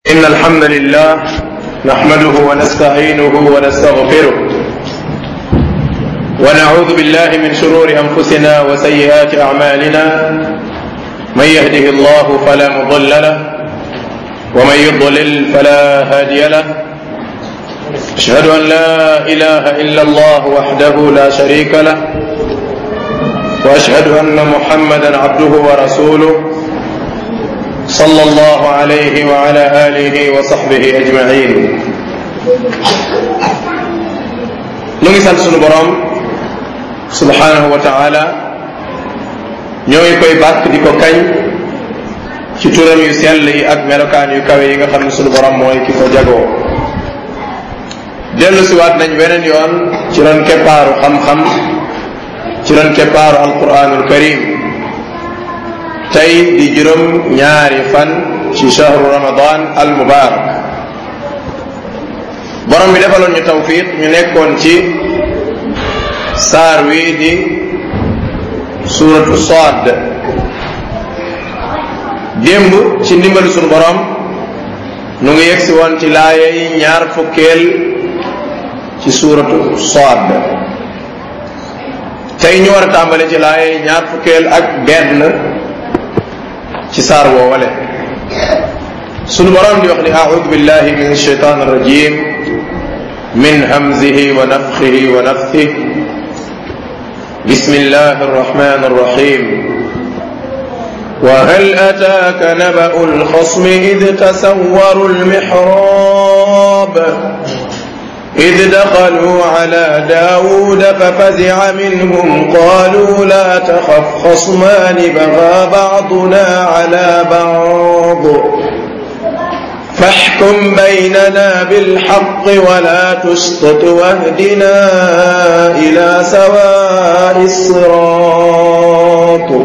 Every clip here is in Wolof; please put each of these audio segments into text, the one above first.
إن الحمد لله نحمده ونستعينه ونستغفره ونعوذ بالله من شرور أنفسنا وسيئات أعمالنا من يهده الله فلا مضل له ومن يضلل فلا هادي له أشهد أن لا إله إلا الله وحده لا شريك له وأشهد أن محمدا عبده ورسوله صلى الله عليه وعلى آله وصحبه أجمعين nu ngi sant sunu borom subhanahu wa taala ñoo ngi koy bàkk di ko kañ ci turam yu sell yi ak melokaan yu kawe yi nga xam ne sunu borom mooy ki ko jagoo dellu siwaat nañ weneen yoon ci ron keppaaru xam-xam ci ron keppaaru alquranul karim tey di juróom ñaari fan ci shahru ramadan al mubarak borom bi defaloon ñu tawfiq ñu nekkoon ci saar wi di suratu Saad démb ci ndimbalu sunu borom nu ngi yegsi woon ci laaya yi ñaar fukkeel ci suratu Saad tey ñu war a tàmbale ci laaya yi ñaar fukkeel ak benn ci saar woowale sunu borom di wax ni audu billahi min alsheitan arrajim min hamzihi wa nafxihi wa naftih بسم الله الرحمن الرحيم وهل أتاك نبأ الخصم إذ تسوروا المحراب إذ دخلوا على داود ففزع منهم قالوا لا تخف خصمان بغى بعضنا على بعض فاحكم بيننا بالحق ولا تشطط واهدنا إلى سواء الصراط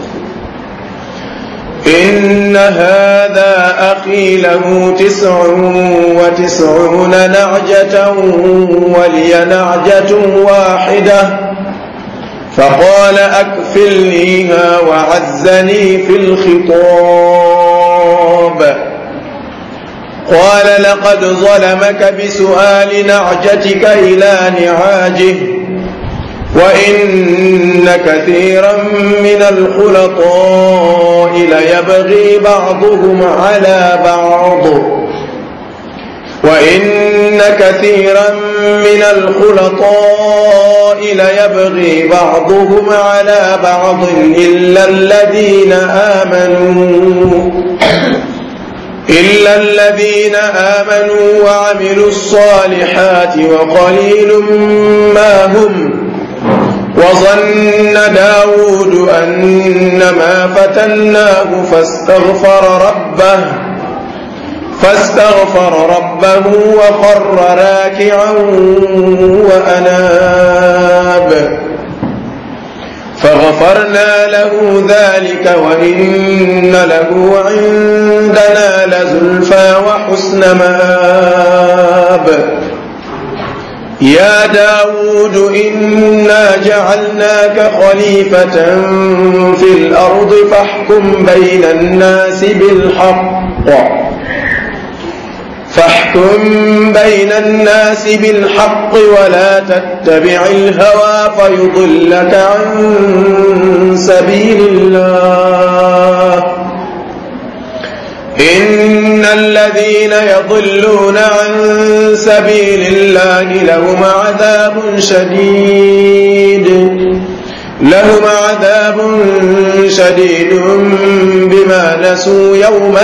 إن هذا أخي له تسع وتسعون نعجة ولي نعجة واحدة فقال أكفلنيها وعزني في الخطاب قال لقد ظلمك بسؤال نعجتك إلى نعاجه وإن كثيرا من الخلطاء ليبغي بعضهم على بعض وإن كثيرا من الخلطاء ليبغي بعضهم على بعض إلا الذين آمنوا إلا الذين آمنوا وعملوا الصالحات وقليل ما هم وظن داود أنما فتناه فاستغفر ربه فاستغفر ربه وخر راكعا وأناب فغفرنا له ذلك وإن له عندنا لزلفى وحسن مآب يا داود إنا جعلناك خليفة في الأرض فاحكم بين الناس بالحق فاحكم بين الناس بالحق ولا تتبع الهوى فيضلك عن سبيل الله إن الذين يضلون عن سبيل الله لهم عذاب شديد لهم عذاب شديد بما نسوا يوم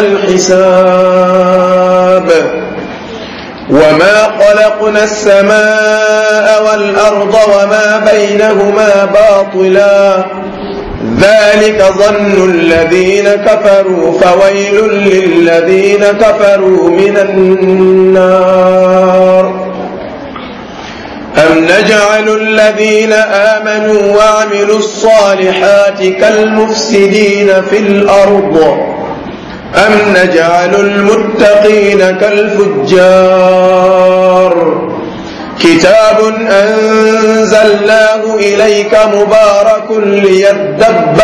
الحساب وما خلقنا السماء والأرض وما بينهما باطلا ذلك ظن الذين كفروا فويل للذين كفروا من النار أم نجعل الذين آمنوا وعملوا الصالحات كالمفسدين في الأرض أم نجعل المتقين كالفجار كتاب أنزلناه إليك مبارك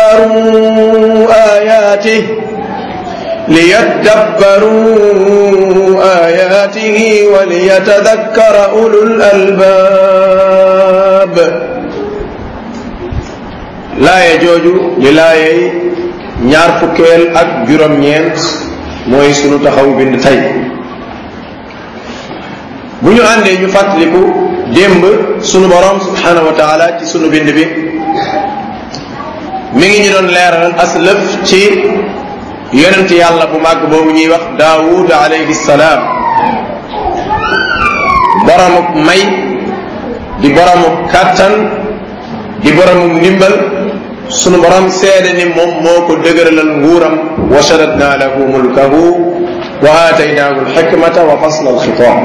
ليدبروا آياته ليدبروا آياته وليتذكر أولو الألباب لا يجوج للاي ñaar fukkeel ak juróom-ñeent mooy sunu taxaw bind tey bu ñu àndee ñu fàttaliku démb sunu borom subhanahu wa taala ci sunu bind bi mi ngi ñu doon leeral aslëf ci yonent yàlla bu màgg boobu ñuy wax daawud alayhi salaam boromuk may di boromuk kàttan di boromuk ndimbal sunu borom seede ni moom moo ko dëgëralal nguuram wa shadadna lahu mulkahu wa aataynaahu alxikmata wa fasla alxitaab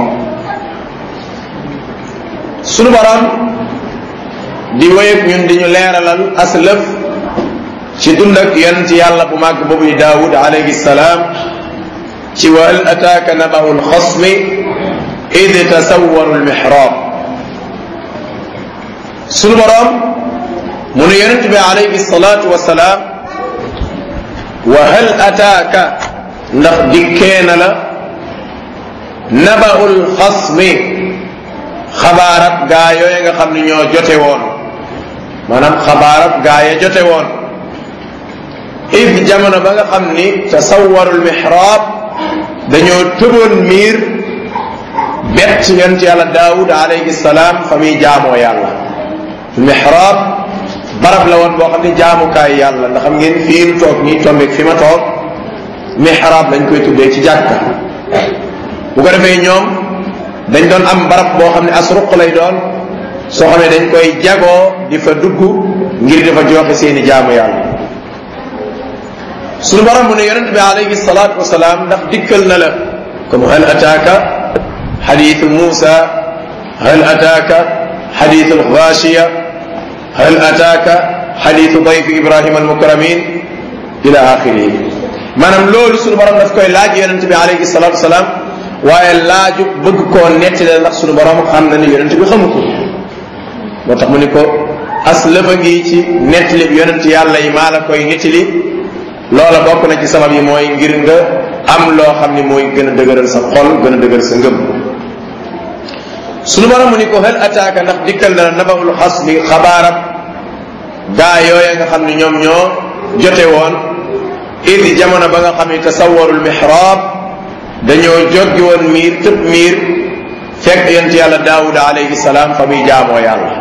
sunu borom di wéyeg ñun di ñu leeralal aslëf ci dund ak yonent yàlla bu màgg boobu di daawud alayhi salaam ci wa hal ataaka naba'u lxasmi id tasawwaru lmixraab sunu borom mu ne yonent bi alayhi salaatu wasalaam wa hal ataaka ndax dikkee na la naba'u lxasmi xabaarab gaa yooye nga xam ne ñoo jote woon maanaam xabaarab gaa ya jote woon id jamono ba nga xam ni tasawwarul mihraab dañoo tëboon miir bett yonent yàlla daawud alayhi salaam fa muy jaamoo yàlla mihraab barab la woon boo xam ne jaamukaay yàlla ndax xam ngeen fii nu toog nii tombeeg fi ma toog mihraab lañ koy tuddee ci jàkka bu ko defee ñoom dañ doon am barab boo xam ne asruq lay doon soo xam ne dañ koy jagoo di fa dugg ngir di fa joxe seeni jaamu yàlla suñu borom mu ne yonent bi alayhi salaatu wasalaam ndax dikkal na la comme hal ataaka xadiitu Muusa hal ataaka xadiitu alxaashiya hal ataaka xadiitu dayfi Ibrahima almukramin ila axirihi maanaam loolu suñu borom daf koy laaj yonent bi alayhi salaatu wasalaam waaye laaju bëgg koo nettali ndax suñu borom xam na ni yonent bi xamu ko moo tax mu ni ko as lëfa ngi ci nettali yonent yàlla yi maa la koy nettali loola bokk na ci sabab yi mooy ngir nga am loo xam ni mooy gën a dëgëral sa xol gën a dëgëral sa ngëm suñu borom mu ni ko hal ataaka ndax dikkal na la nabaul xas bi xabaarab gaa yooya nga xam ni ñoom ñoo jote woon id jamono ba nga xam ni tasawarul mihraab dañoo joggi woon miir tëb miir fekk yonent yàlla daawud alayhi salaam fa muy jaamoo yàlla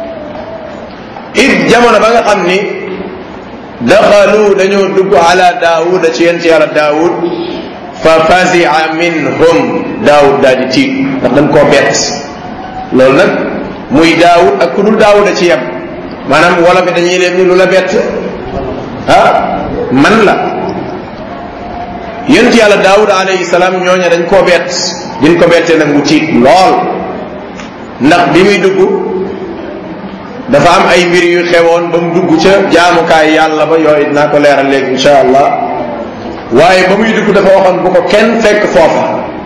id jamono ba nga xam ni daxalu dañoo dugg ala daawuda ci yonent yàlla daawud fa fazia minhum daawud daal di tiit ndax dañ koo bett loolu nag muy daawud ak ku dul daawuda ci yem maanaam wala fi dañuy leen ni lu la bett ah man la yonent yàlla daawud alayhi salaam ñooña dañ koo bett biñ ko bettee nag mu tiit lool ndax bi muy dugg dafa am ay mbir yu xewoon ba mu dugg ca jaamukaay yàlla ba yooyu dinaa ko leeral léegi insha allah waaye ba muy dugg dafa waxoon bu ko kenn fekk foofa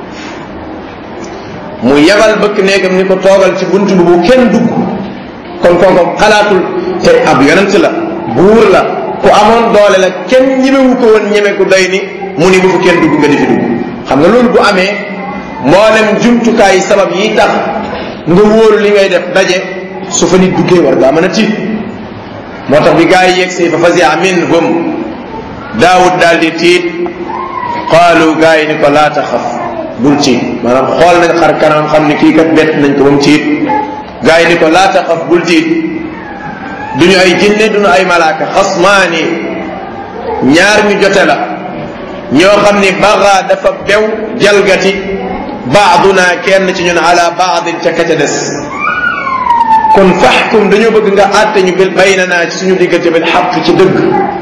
mu yebal bëkk néegam ni ko toogal ci bunt bi bu kenn dugg kon kooku xalaatul te ab yonent la buur la ku amoon doole la kenn ñemewu ko woon ñeme ku doy ni mu ni bu fa kenn dugg nga di fi dugg xam nga loolu bu amee mboolem jumtukaay sabab yi tax nga wóolu li ngay def daje su fa nit duggee war ngaa mën a tiit moo tax bi gaa yi yegg si fa fasia minhum daawud daal di tiit qaalu gaa yi ni ko laa taxaf bul tiit maanaam xool nañ xar kanam xam ni kii kat bett nañ ko ba mu tiit gaa yi ni ko laa taxaf bul tiit duñu ay jinne duñu ay malaaka xasmaani ñaar ñu jote la ñoo xam ni baga dafa bew jalgati baaduna kenn ci ñun ala baadin ca ka ca des kon faxkum dañoo bëgg nga àtte ñu bil baynana ci suñu diggante bil xaq ci dëgg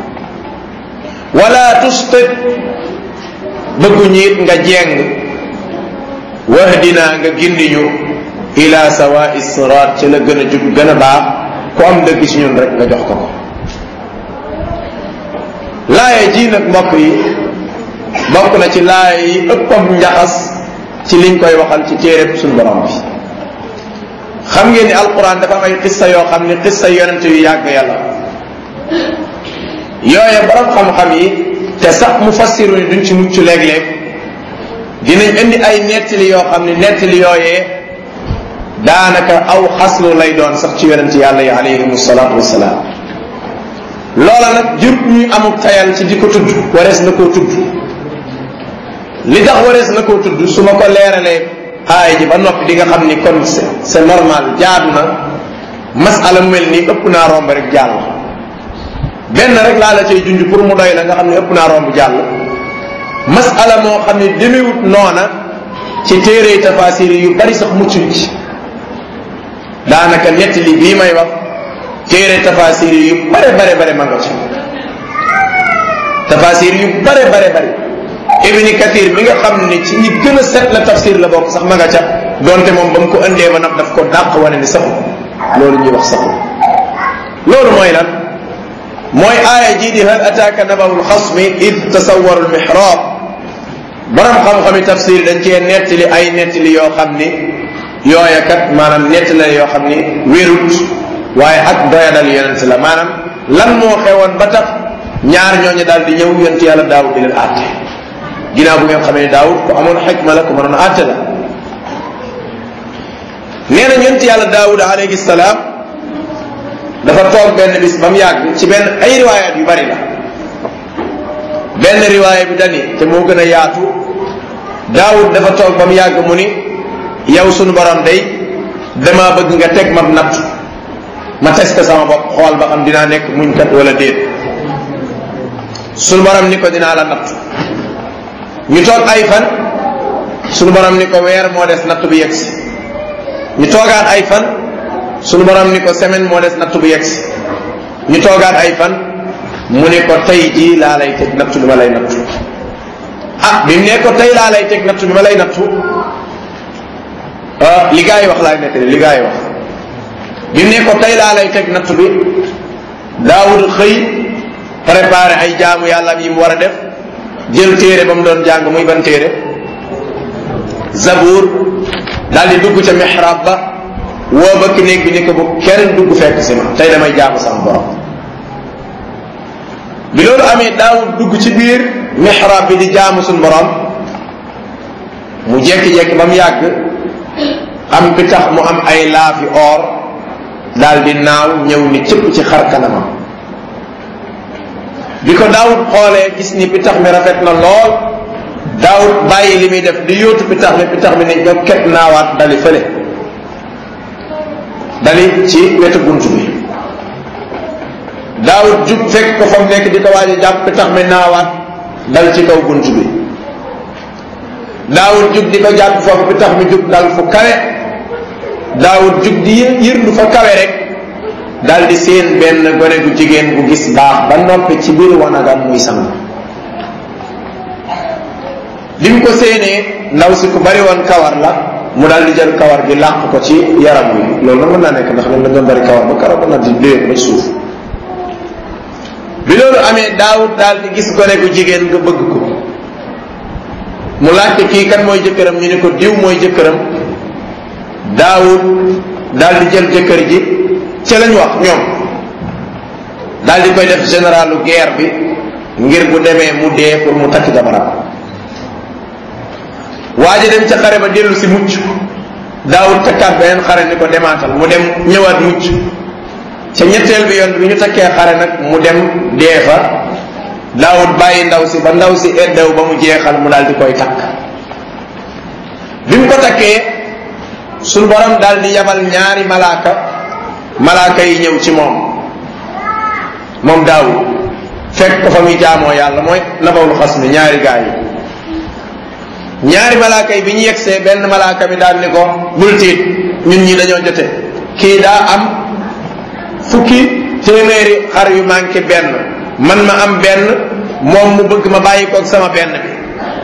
wala tustit bëggu ñiit nga jeng wahdina nga gindi ñu ila sawaai sirat ci la gën a jub gën a baax ku am dëgg ci ñun rek nga jox ko ko laaya ji nag mbokk yi bokk na ci laaya yi ëppam njaxas ci liñ koy waxal ci téereb suñu borom bi xam ngeen ni alquran dafa am ay xissa yoo xam ni xissa yonent yu yàgg yàlla yooye borom xam-xam yi te sax mu fassiru ni duñ ci mucc léeg-léeg dinañ indi ay nettali yoo xam ne nettali yooyee daanaka aw xaslu lay doon sax ci yonent yàlla yi alayhim salaatu wasalaam loola nag jur ñuy amuk tayal ci di ko tudd warees na koo tudd li tax warees na koo tudd su ma ko leeralee aay ji ba noppi di nga xam ni kon c'est normal jaadu na masala mu mel nii ëpp naa romb rek jàll benn rek laa la cay junj pour mu doy la nga xam ne ëpp naa romb jàll masala moo xam ne demewut noona ci téere tafasir yu bari sax mucc ci daanaka ñetti li bii may wax téere tafasir yu bare bare bare ma nga ci tafasir yu bare bare bare ibni kathir mi nga xam ne ci ñi gën a set la tafsir la bokk sax ma nga ca donte moom ba mu ko indee ba nag daf ko dàq wane ni saxu loolu ñuy wax saxu loolu mooy lan mooy aaya jii di hal ataaka nabawul xasmi id tasawaru lmihrab borom xam-xami tafsir dañ cee nettali ay nettali yoo xam ni yooya kat maanaam nettali yoo xam ni wérut waaye ak doyadal yonent la maanaam lan moo xewoon ba tax ñaar ñooñu daal di ñëw yonent yàlla daawud di leen àtte ginnaaw bu ngeen xamee ne daawud ko amoon xikma la ko mënoon a àtte la nee na yonent yàlla daawud alayhi salaam dafa toog benn bis ba mu yàgg ci benn ay riwaayaat yu bari la benn riwaaya bi dani te moo gën a yaatu daawud dafa toog ba mu yàgg mu ni yow sunu borom day dama bëgg nga teg ma natt ma testé sama bopp xool ba xam dinaa nekk muñ kat wala déet sunu borom ni ko dinaa la natt ñu toog ay fan sunu borom ni ko weer moo des natt bi yegsi ñu toogaat ay fan sunu borom ni ko semaine moo des natt bu yegsi ñu toogaat ay fan mu ne ko tey jii laa lay teg nattu bi ma lay nattu ah bi mu ne ko tey laa lay teg nattu bi ma lay nattu ah li gaa yi wax laay nekk li gaa yi wax bi mu ne ko tey laa lay teg nattu bi daawud xëy préparé ay jaamu yàlla yi mu war a def jël téere ba mu doon jàng muy ban téere zabour daal di dugg ca mihrab ba woo bëkk néeg bi ni ko bu kenn dugg fekk si ma tey damay jaamu sama borom bi loolu amee daawud dugg ci biir mihrab bi di jaamu suñ borom mu jekki-jekki ba mu yàgg am bi tax mu am ay laafi or daal di naaw ñëw ni cëpp ci xar kanamam bi ko daawud xoolee gis ni pitax mi rafet na lool daawud bàyyi li muy def di yóotu pitax mi pitax mi ne jokket naawaat dali fële dali ci wetu bunt bi daawud jub fekk ko fa mu nekk di ko waaj a jàpp pitax mi naawaat dal ci kaw bunt bi daawud jug di ko jàpp foofu pitax mi jug dal fu kawe daawud jug di yërndu fa kawe rek dal di seen benn gone gu jigéen bu gis baax ba noppi ci biir wanagam muy sang bi mu ko séenee ndaw si ku bari woon kawar la mu daal di jël kawar gi làq ko ci yaram wi loolu nag mën naa nekk ndax ñoom dañoo bari kawar ba kawar ba nag di dee ba suuf bi loolu amee daawut daal di gis gone gu jigéen nga bëgg ko mu laajte kii kan mooy jëkkëram ñu ne ko diw mooy jëkkëram daawut daal di jël jëkkër ji ci lañ wax ñoom daal di koy def généralu guerre bi ngir bu demee mu dee pour mu takk jabaram waa ji dem ca xare ba dellu si mucc daawul takkaat beneen xare ni ko demaatal mu dem ñëwaat mucc ca ñetteel bi yoon bi ñu takkee xare nag mu dem dee fa daawul bàyyi ndaw si ba ndaw si eddaw ba mu jeexal mu daal di koy takk bi mu ko takkee suñ borom daal di yabal ñaari malaaka malaaka yi ñëw ci moom moom daawul fekk ko fa muy jaamoo yàlla mooy nabawul xas mi ñaari gaa yi ñaari malaaka yi bi ñu yegsee benn malaaka mi daal ni ko bul tiit ñun ñi dañoo jote kii daa am fukki téeméeri xar yu manqué benn man ma am benn moom mu bëgg ma bàyyi koog sama benn bi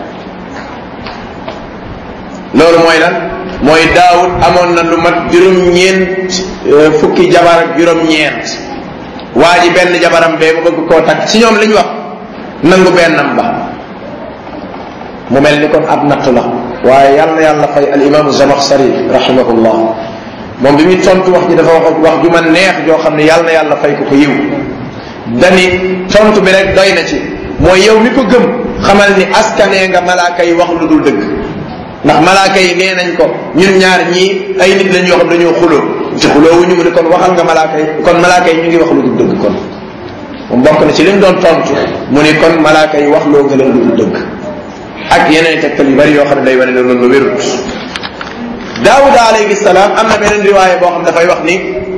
loolu mooy lan mooy daawud amoon na lu mat juróom-ñeent fukki jabar ak juróom-ñeent waa ji benn jabaram bee mu bëgg koo takk ci ñoom li ñu wax nangu bennam ba mu mel ni kon ab natt la waaye yàlla na yàlla fay al imaamu zamaxsari rahimahullah moom bi muy tontu wax ji dafa wax wax ju ma neex joo xam ne yàlla na yàlla fay ko ko yiw dani tontu bi rek doy na ci mooy yow mi ko gëm xamal ni askanee nga malaaka yi wax lu dul dëgg ndax malaaka yi nee nañ ko ñun ñaar ñii ay nit lañ yoo xam dañoo xuloo ci xuloo wu ñu mu ne kon waxal nga malaaka yi kon malaaka yi ñu ngi wax lu dul dëgg kon moom bokk na ci li mu doon tontu mu ni kon malaaka yi wax loo gën a lu dul dëgg ak yeneen tegtal yu bari yoo xam ne day wane ne loolu wérut daawuda alayhi salaam am na beneen riwaaya boo xam dafay wax ni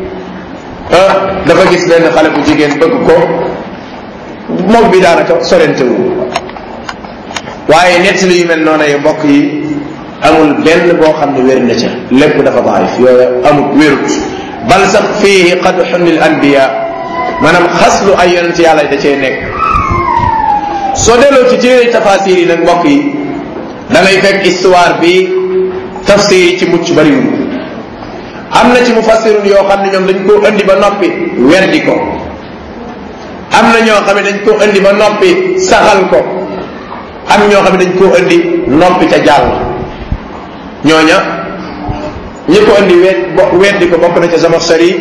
dafa gis benn xale bu jigéen bëgg ko moom bi daanaka sorente wu waaye nett yu mel noonu ay mbokk yi amul benn boo xam ne wér na ca lépp dafa daif yooyu amul wérut bal sax fiihi qadxun lil anbiya maanaam xaslu ay yonent yàlla da cee nekk soo delloo ci téere tafasir yi nag mbokk yi da ngay fekk histoire bi tafsir yi ci mucc bariwul am na ci mufassirun yoo xam ne ñoom dañ koo indi ba noppi weddi ko am na ñoo xam ne dañ koo indi ba noppi saxal ko am ñoo xam ne dañ koo indi noppi ca jàll ñooña ñi ko indi wet weddi ko bokk na ca Zamakhshari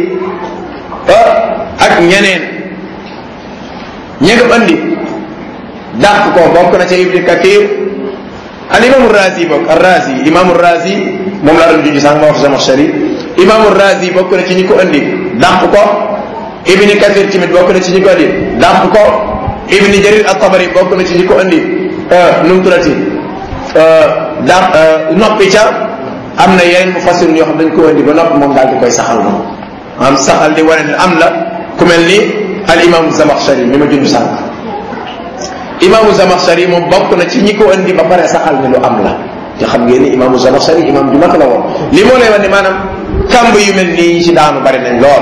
ak ñeneen ñi ko indi dàq ko bokk na ca Ibn Kathir al imaamu Razi bokk al Razi imaamu Razi moom laa doon junj sànq ma wax Zamakhshari imaamu Razi bokk na ci ñi ko indi dàq ko Ibn Kathir tamit bokk na ci ñi ko indi dàq ko Ibn Jarir at-Tabari bokk na ci ñi ko indi nu mu tuddati dàq noppi ca am na yeneen mufassir yoo xam dañ ko indi ba noppi moom daal di koy saxal moom am saxal di wane ne am la ku mel ni al imaamu Zamakhshari mi ma junj sànq imaamu Zamakhshari moom bokk na ci ñi ko indi ba pare saxal ne lu am la te xam ngeen ni imaamu Zamakhshari imaam ju mag la woon li moo lay wax ne maanaam kàmb yu mel nii yi ci daanu bari nañ lool.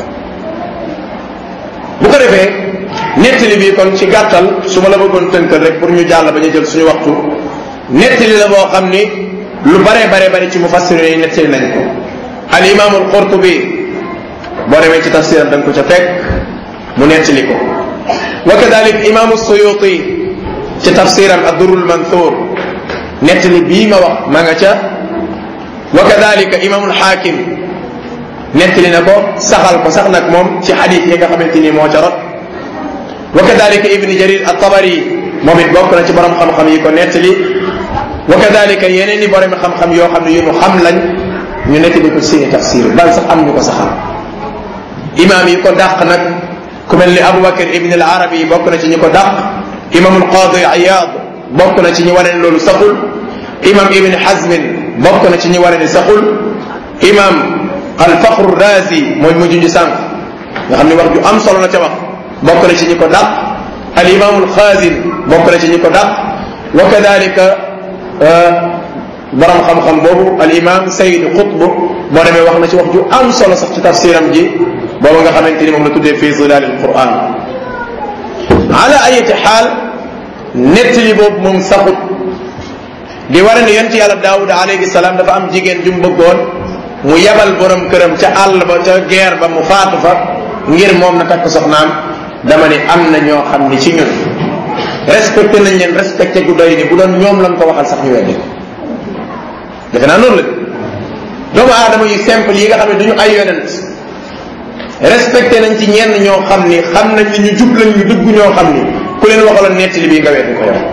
bu ko defee nettali bi kon ci gàttal su ma la bëggoon tënkal rek pour ñu jàll ba ñu jël suñu waxtu nettali la boo xam ni lu baree baree bari ci mufassir yi nettali nañ ko al imaamul Qurtubi boo demee ci tafsiram da nga ko ca fekk mu nettali ko. wa kadalik imaamu suyuti ci tafsiram addurul manthur nettali bii ma wax ma nga ca wa kadalika imaamul xaakim nettali na ko saxal ko sax nag moom ci xadis yi nga xamante ni moo ca rot wa kadalika ibni jarir at-tabari moom it bokk na ci borom xam-xam yi ko nettali wa kadalika yeneen i borom xam-xam yoo xam ne yu nu xam lañ ñu nettali ko ci seeni tafsir bal sax am ñu ko saxal imaam yi ko dàq nag ku mel ni Aboubacar ibn al Arabi bokk na ci ñi ko dàq imaamul Qaadi Iyaad bokk na ci ñi wane ne loolu saxul imaam Ibn Hazmin bokk na ci ñi wane ne saxul imaam al Fakhru Razi mooy mujj ñu sànq nga xam ne wax ju am solo la ca wax bokk na ci ñi ko dàq al imaamul Xaazin bokk na ci ñi ko dàq wa kadalika borom xam-xam boobu al imaam Sayyid Qutb boo demee wax na ci wax ju am solo sax ci tafsiram ji booba nga xamante ni moom la tuddee fii zilaal alquran ala ayati xaal nettali boobu moom saxut di war ne yonent yàlla daawuda alayhi salaam dafa am jigéen ju mu bëggoon mu yabal borom këram ca àll ba ca guerre ba mu faatu fa ngir moom na takk soxnaam dama ne am na ñoo xam ni ci ñun respecté nañ leen respecté gu doy ni bu doon ñoom lañ ko waxal sax ñu weddi ko defe naa noonu la doomu aadama yu simple yi nga xam ne duñu ay yonent respecté nañ ci ñenn ñoo xam ni xam nañ ni ñu jub lañ ñu dëgg ñoo xam ni ku leen waxaloon nettali bii nga weddi ko yow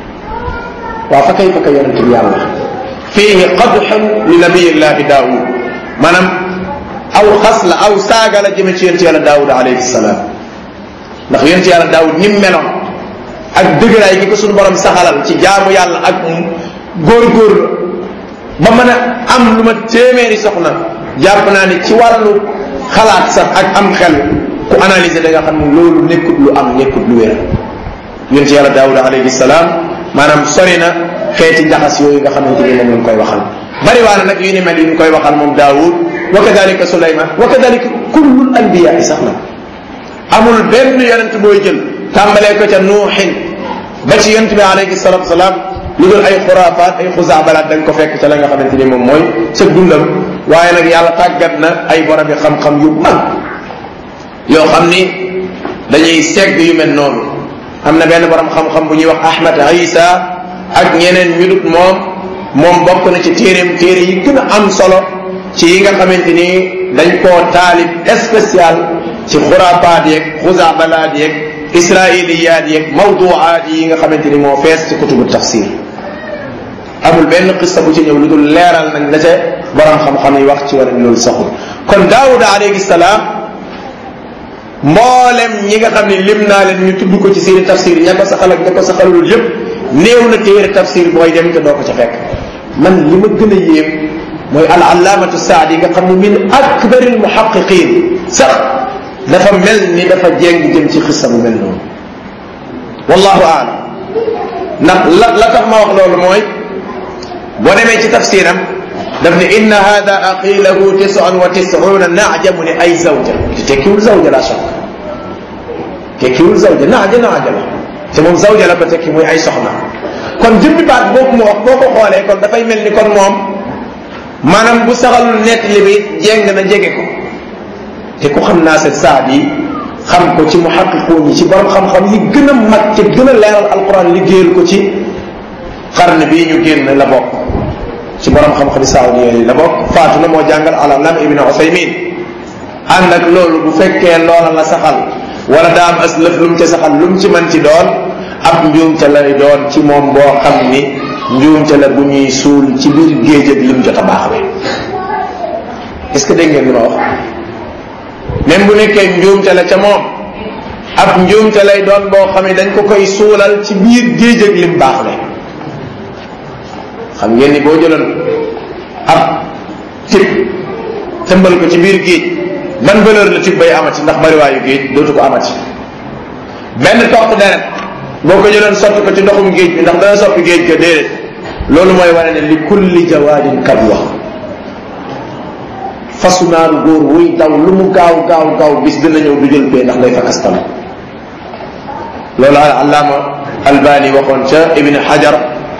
waaw fa kay fa kay yonent bi yàlla fiihi qadxun li nabiyillahi daawud maanaam aw xas la aw saaga la jëme ci yonent yàlla daawud alayhi salaam ndax yonent yàlla daawud ni meloon ak dëgëraay gi ko suñu borom saxalal ci jaamu yàlla ak góor-góor ba mën a am lu ma téeméeri soxna jàpp naa ni ci wàllu xalaat sax ak am xel ku analyser da nga xam ne loolu nekkut lu am nekkut lu wér yonent yàlla daawuda alayhi salaam maanaam sori na xeeti njaxas yooyu nga xamante ni moom lañ koy waxal bari waa na nag yu ni mel yu ñu koy waxal moom daawud wa kadalika suleyman wa kadalika kullul anbiya sax na amul benn yonent booy jël tàmbalee ko ca nuuxin ba ci yonent bi alayhi salatu salaam lu dul ay xuraafaat ay xusaabalaat da nga ko fekk ca la nga xamante ni moom mooy sa dundam waaye nag yàlla tàggat na ay boromi xam-xam yu mag yoo xam ni dañuy segg yu mel noonu am na benn borom xam-xam bu ñuy wax Ahmad Isa ak ñeneen ñu dut moom moom bokk na ci téereem téere yi gën a am solo ci yi nga xamante ni dañ koo taalib spécial ci xuraafaat yeeg xusaabalaat yeeg israiliyaat yeeg mawduaat yi nga xamante ni moo fees ci kutubu tafsir amul benn xista bu ci ñëw lu dul leeral nañ la ca borom xam-xam yi wax ci wala loolu saxul kon daawuda alayhi salaam mboolem ñi nga xam ne lim naa leen ñu tudd ko ci seeni tafsir ña ko saxal ak ña ko saxalul yépp néew na téere tafsir booy dem te doo ko ca fekk man li ma gën a yéem mooy al allaamatu saadi nga xam ne min akbaril muhaqiqin sax dafa mel ni dafa jéng jëm ci xissa bu mel noonu wallahu aalam ndax la la tax ma wax loolu mooy boo demee ci tafsiram daf ne inna hada aqilahu tisan wa tisuna naaja mu ne ay zawja te tekkiwul zawja la shak tekkiwul zawja naaja naaja la te moom zawja la ko tekki muy ay soxna kon jëmmi baat boobu mu wax boo ko xoolee kon dafay mel ni kon moom maanaam bu saxalul nett li bi jéng na jege ko te ku xam naa seen saad yi xam ko ci muhaqiquun yi ci borom xam-xam yi gën a mag te gën a leeral alquran liggéeyal ko ci xarne bii ñu génn la bokk ci borom xam-xam saudi yi la bokk faatu na moo jàngal alalam ibn usaymin ànd ak loolu bu fekkee loola la saxal wala daa am as lëf lu mu ca saxal lu mu ci mën ci doon ab njuumte lay doon ci moom boo xam ni njuumte la bu ñuy suul ci biir géej ak lim jot a baaxle est-ce que dégg ngeen li ma wax même bu nekkee njuumte la ca moom ab njuumte lay doon boo xam ne dañ ko koy suulal ci biir géej ak lim baaxle xam ngeen ni boo jëloon ab tib tëmbal ko ci biir géej ban valeur la tib bay amati ndax bariwaayu géej dootu ko amati benn topp deret boo ko jëloon sotti ko ci ndoxum géej bi ndax dana soppi géej ga déedéet loolu mooy wane ne li kulli jawaadin kabwa fasu naaru góor wuy daw lu mu gaaw gaaw gaaw bis dina ñëw du jël bee ndax day fakastal loolu al allaama albani waxoon ca ibni xajar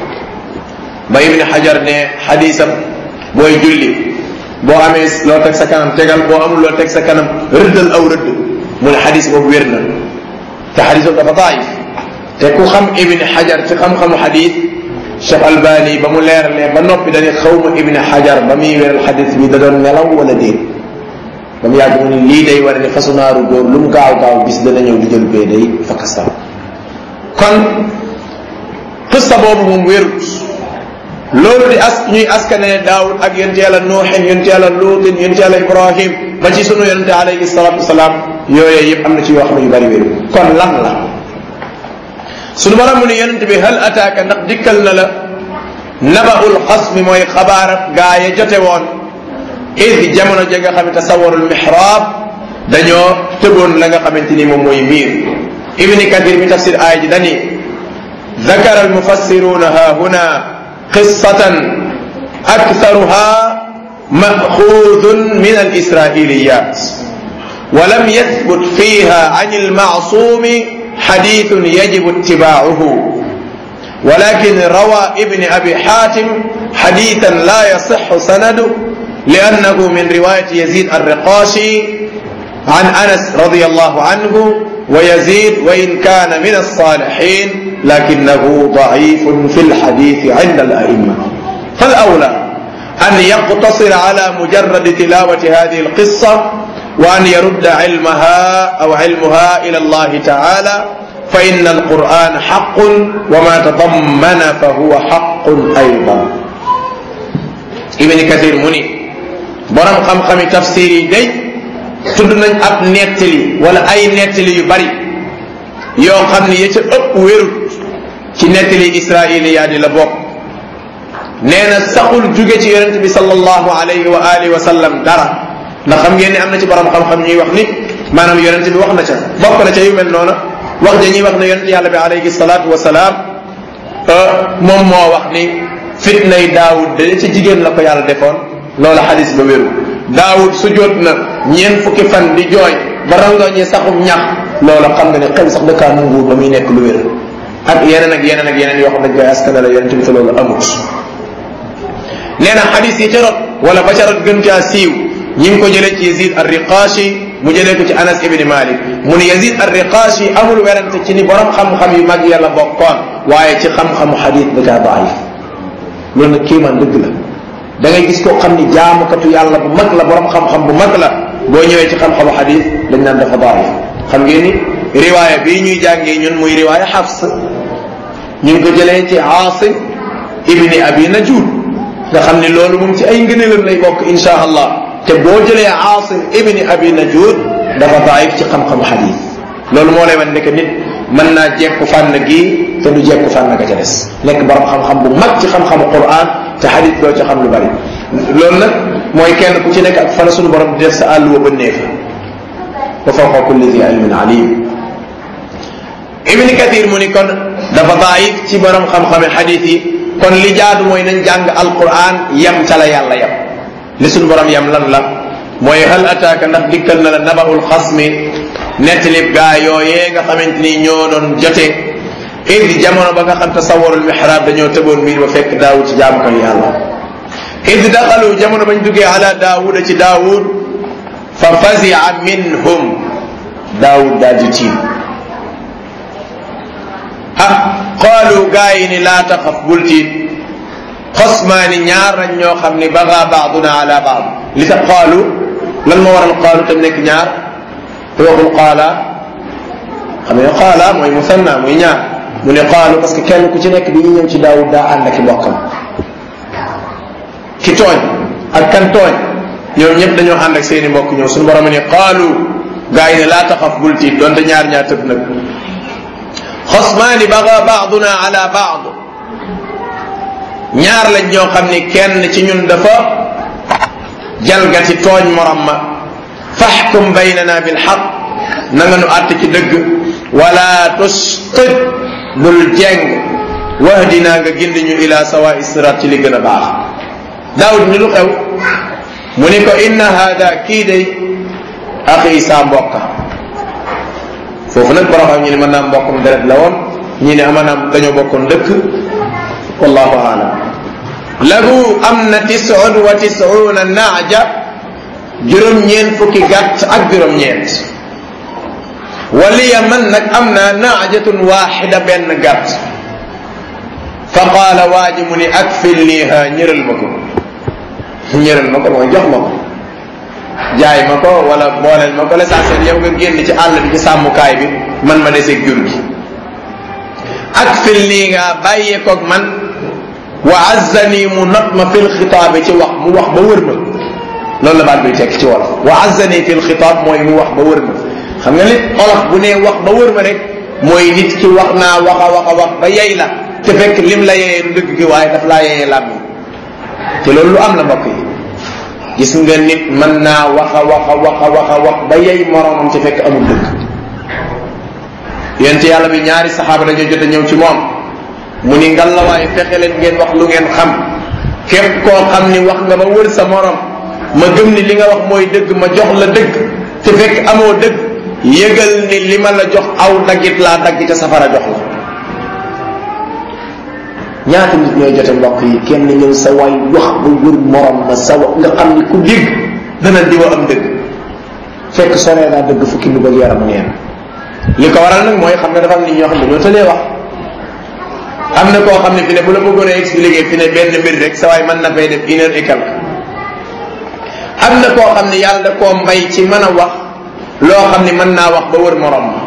ba ibni xajar ne xadisam booy julli boo amee loo teg sa kanam tegal boo amul loo teg sa kanam rëddal aw rëdd mu ne xadis boobu wér na te xadis boobu dafa daif te ku xam ibni xajar ci xam-xamu xadis Cheikh Albani ba mu leeralee ba noppi dañuy xawma ibni xajar ba muy wéral xadis bi da doon nelaw wala déet ba mu yàgg mu ne lii day war ne fasu naaru góor lu mu gaaw gaaw bis dana ñëw di jël bee day fakastal kon xissa boobu moom wérut loolu di as ñuy askane daawud ak yonent yàlla nuuxin yonent yàlla luutin yonent yàlla ibrahim ba ci sunu yonente alayhi salatu wasalaam yooyee yëpp am na ci yoo xam ne yu bari wéru kon lan la sunu borom mu ne yonente bi hal ataaka ndax dikkal na la nabaul xasmi mooy xabaarab gaa ya jote woon id jamono ja nga xam ne tasawarul mihraab dañoo tëboon la nga xamante ni moom mooy miir ibni kathir mi tafsir aaya ji dani ذكر المفسرون ها هنا قصة أكثرها مأخوذ من الإسرائيليات ولم يثبت فيها عن المعصوم حديث يجب اتباعه ولكن روى ابن أبي حاتم حديثا لا يصح سنده لأنه من رواية يزيد الرقاشي عن أنس رضي الله عنه ويزيد وإن كان من الصالحين لكنه ضعيف في الحديث عند الأئمة فالأولى أن يقتصر على مجرد تلاوة هذه القصة وأن يرد علمها أو علمها إلى الله تعالى فإن القرآن حق وما تضمن فهو حق أيضا ابن كثير مني برم خم خم تفسيري دي tudd nañ ab nettali wala ay nettali yu bari yoo xam ne ya ca ëpp wérut ci nettali israiliya di la bokk nee na saxul jóge ci yonente bi sallallahu alayhi wa alihi wa sallam dara ndax xam ngeen ne am na ci borom xam-xam ñuy wax ni maanaam yonente bi wax na ca bokk na ca yu mel noona wax ja ñuy wax ne yonente yàlla bi alayhi salatu wa salaam moom moo wax ni fitnay daawud de ci jigéen la ko yàlla defoon loola xadis ba wéru daawud su jot na ñeent fukki fan di jooy ba rangoo ñi saxum ñax loola xam nga ne xel sax dëkkaa nanguwul ba muy nekk lu wér ak yeneen ak yeneen ak yeneen yoo xam dañ koy askane la yonente bi te loolu amut nee na xadis yi ca rot wala ba ca rot gën caa siiw ñi ngi ko jëlee ci yazid ar-riqashi mu jëlee ko ci anas ibni malik mu ne yazid ar-riqashi amul werante ci ni borom xam-xam yu mag yàlla bokkoon waaye ci xam-xamu xadis da caa daif loolu nag kiimaan dëgg la da ngay gis koo xam ni jaamukatu yàlla bu mag la borom xam-xam bu mag la boo ñëwee ci xam-xamu xadis dañ naan dafa daif xam ngeen ni riwaaya bii ñuy jàngee ñun muy riwaaya xafs ñu ngi ko jëlee ci aasim ibni abi najud nga xam ni loolu moom ci ay ngëneelam lay bokk insha allah te boo jëlee aasim ibni abi najud dafa daif ci xam-xamu xadis loolu moo lay wan ne que nit mën naa jekku fànn gii te du jekku fànn ga ca des nekk borom xam-xam bu mag ci xam-xamu quran te xadis doo ci xam lu bari loolu nag mooy kenn ku ci nekk ak fa la suñu borom di def sa àll wa bënnee fa wa fawqa kulli di ilmin alim ibni kathir mu ni kon dafa daif ci borom xam-xame xadis yi kon li jaadu mooy nañ jàng alquran yem ca la yàlla yem li suñu borom yem lan la mooy hal ataaka ndax dikkal na la nabaul xasmi nettalib gaa yooyee nga xamante ni ñoo doon jote id jamono ba nga xam tasawarul mihrab dañoo tëboon miir ba fekk daawud ci jaamu ko yàlla id daxalu jamono bañ duggee ala daawuda ci daawud fa fazia minhum daawud daa di tiim ah qaalu gaa yi ni laa taxaf bul tiit xosmaani ñaar lañ ñoo xam ni baga baaduna ala baad li tax qaalu lan moo waral qaalu tam nekk ñaar te waxul qaala xam ne qaala mooy musanna muy ñaar mu ne qaalu parce que kenn ku ci nekk bi ñu ñëw ci daawud daa ànd ak i mbokkam ki tooñ ak kan tooñ ñoom ñëpp dañoo ànd ak seeni mbokk ñëw suñu borom ne qaalu gaa yi ne laa taxaf bul tiit donte ñaar ñaar tëb nag xosmaani baga baaduna ala baad ñaar lañ ñoo xam ni kenn ci ñun dafa jalgati tooñ morom ma faxkum baynana bilxaq na nga nu àtt ci dëgg wala tustit bul jeng wahdina nga gindi ñu ila sawa sirat ci li gën a baax daawud ni lu xew mu ni ko inna hada kii day axi saa mbokka foofu nag borom xam ñu ne mën naa mbokkum deret la woon ñi ne amanaam dañoo bokkoon dëkk wallahu aalam lahu am na tisun wa tisuuna naaja juróom-ñeent fukki gàtt ak juróom-ñeent waliya man nag am naa naajatun waaxida benn gàtt fa qaala waa ji mu ni akfilniha ñëral ma ko ñëral ma ko mooy jox ma ko jaay ma ko wala booleel ma ko l'essentiel yow nga génn ci àll bi ci sàmmukaay bi man ma deseeg jur gi akfilniha bàyyee koog man wa azzani mu not ma fil xitaabi ci wax mu wax ba wër ma loolu la baat bi tekk ci wolof wa azzani fil xitaab mooy mu wax ba wër ma xam nga nit olof bu nee wax ba wër ma rek mooy nit ki wax naa wax a wax a wax ba yey la te fekk lim la yeyee du dëgg gi waaye daf laa yeyee làmmi te loolu lu am la mbokk yi gis nga nit mën naa wax a wax a wax a wax a wax ba yey moromam te fekk amul dëgg yonent yàlla bi ñaari saxaaba dañoo jot a ñëw ci moom mu ni ngal la waaye fexe leen ngeen wax lu ngeen xam képp koo xam ni wax nga ba wër sa morom ma gëm ni li nga wax mooy dëgg ma jox la dëgg te fekk amoo dëgg yëgal ni li ma la jox aw daggit laa dagg ca safara jox la ñaata nit ñooy jote mbokk yi kenn ñëw sa waay wax ba wër morom ma sa wa nga xam ni ku dégg dana diwa am dëgg fekk soree naa dëgg fukki lu bëgg yaram neen li ko waral nag mooy xam ne dafa am nit ñoo xam ne ñoo tëlee wax am na koo xam ne fi ne bu la bëggoon a expliquer fi ne benn mbir rek sa waay mën na fay def une heure et quelque am na koo xam ne yàlla da koo mbay ci mën a wax loo xam ne mën naa wax ba wër morom ma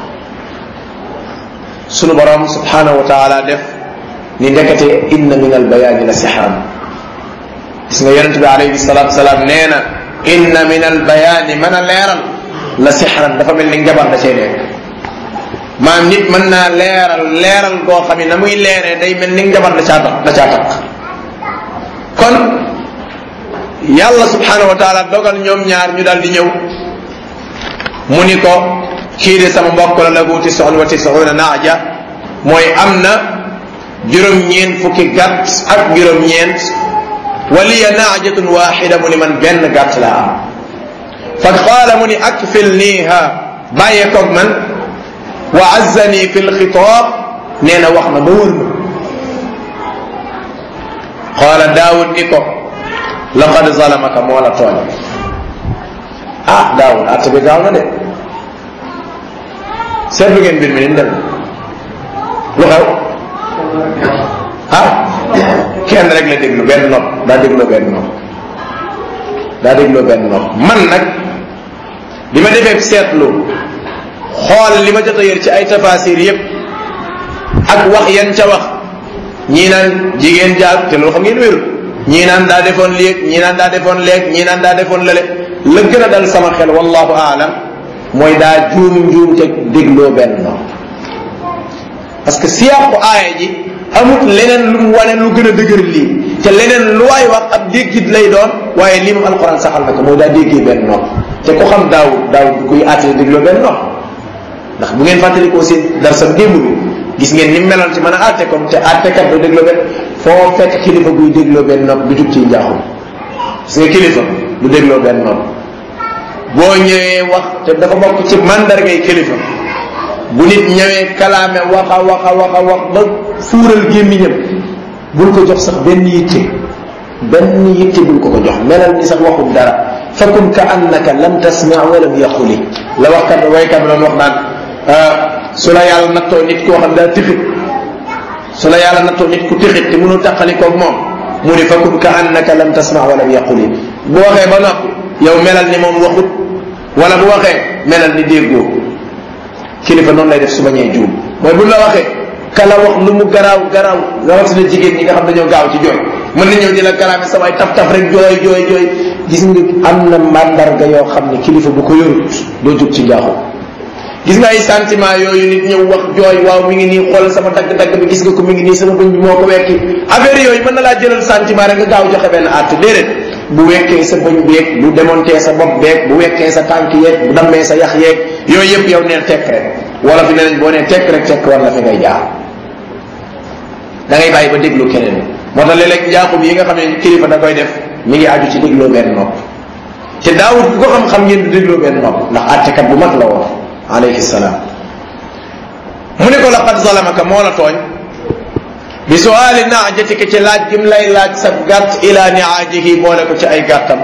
sunu borom subhanahu wa taala def ni ndekete inna min al bayaani la sixran gis nga yonente bi alayhi salatu wasalaam nee na inna min al bayaani mën a leeral la sixran dafa mel ni njabar da cay nekk maam nit mën naa leeral leeral goo xam ne na muy leeree day mel ni njabar da caa tax da caa tax kon yàlla subhanahu wa taala dogal ñoom ñaar ñu daal di ñëw mu ni ko kii de sama mbokk la lahu tisun wa tisuuna naaja mooy am na juróom-ñeent fukki gàtt ak juróom-ñeent waliya naajatun waxida mu ni man benn gàtt laa am fa qaala mu ni akfil niiha bàyyee koog man wa azzani fi lxitaab nee na wax na ba wër ma qaala daawud ni ko laqad zalamaka moo la tooñ ah daawud atte bi gaaw na de seetlu ngeen mbir mi ni mu dem lu xew ah kenn rek la déglu benn nopp daa dégloo benn nopp daa dégloo benn nopp man nag bi ma defee seetlu xool li ma jot a yër ci ay tafasir yépp ak wax yan ca wax ñii naan jigéen jaar te loolu xam ngeen wéru ñii naan daa defoon léeg ñii naan daa defoon léeg ñii naan daa defoon lële la gën a dal sama xel wallahu aalam mooy daa juum juum te dégloo benn noonu parce que siyaaqu aaya ji amut leneen lu mu wane lu gën a dëgër lii te leneen lu waay wax ab déggit lay doon waaye lii moom alquran saxal na ko mooy daa déggee benn noonu te ku xam daawud daawud kuy àtte dégloo benn noonu ndax bu ngeen fàttalikoo seen dar sa démb bi gis ngeen ni meloon ci mën a àtte kon te àttekat du dégloo benn foo fekk kilifa guy dégloo benn nopp du jug ci njaaxum gis nga kilifa du dégloo benn nopp boo ñëwee wax te dafa bokk ci mandargay kilifa bu nit ñëwee kalaame waxa waxa waxa wax ba fuural gémmiñam bul ko jox sax benn yitte benn yitte bul ko ko jox melal ni sax waxul dara fakun ka annaka lam tasma wa lam yaquli la waxkat waykat bi doon wax naan su la yàlla nattoo nit koo xam daa tixit su la yàlla nattoo nit ku tixit te mënul taqali koog moom mu ni fakun ka annaka lam tasma wa lam yaquli bu waxee ba noppi yow melal ni moom waxut wala bu waxee melal ni déggoo kilifa noonu lay def su bañee juum mooy bu la waxee kala wax lu mu garaaw garaaw rawatina jigéen ñi nga xam dañoo gaaw ci jooy mën na ñëw di la kalaame sa waay taf taf rek jooy jooy jooy gis nga am na mandarga yoo xam ne kilifa bu ko yorut doo jóg ci njaaxu gis nga ay sentiment yooyu nit ñëw wax jooy waaw mi ngi nii xool sama dagg-dagg bi gis nga ko mi ngi nii sama bëñ bi moo ko wekki affaire yooyu mën na laa jëlal sentiment rek nga gaaw joxe benn àtte déedéet bu wekkee sa bëñ beeg bu démonté sa bopp beeg bu wekkee sa tànk yeeg bu dammee sa yax yeeg yooyu yëpp yow neel tekk rek wala fi ne nañ boo nee tekk rek tekk war la fi ngay jaar da ngay bàyyi ba déglu keneen moo tax léeg-léeg njaaxum yi nga xam ne kilifa da koy def mi ngi aju ci dégloo benn nopp te daawut ku ko xam-xam ngeen du dégloo benn nopp ndax àttekat bu mag la woon alayhi salaam mu ne ko laqad zalamaka moo la tooñ bi suaali naajatika ci laaj gim lay laaj sa gàtt ila niaajihi boole ko ci ay gàttam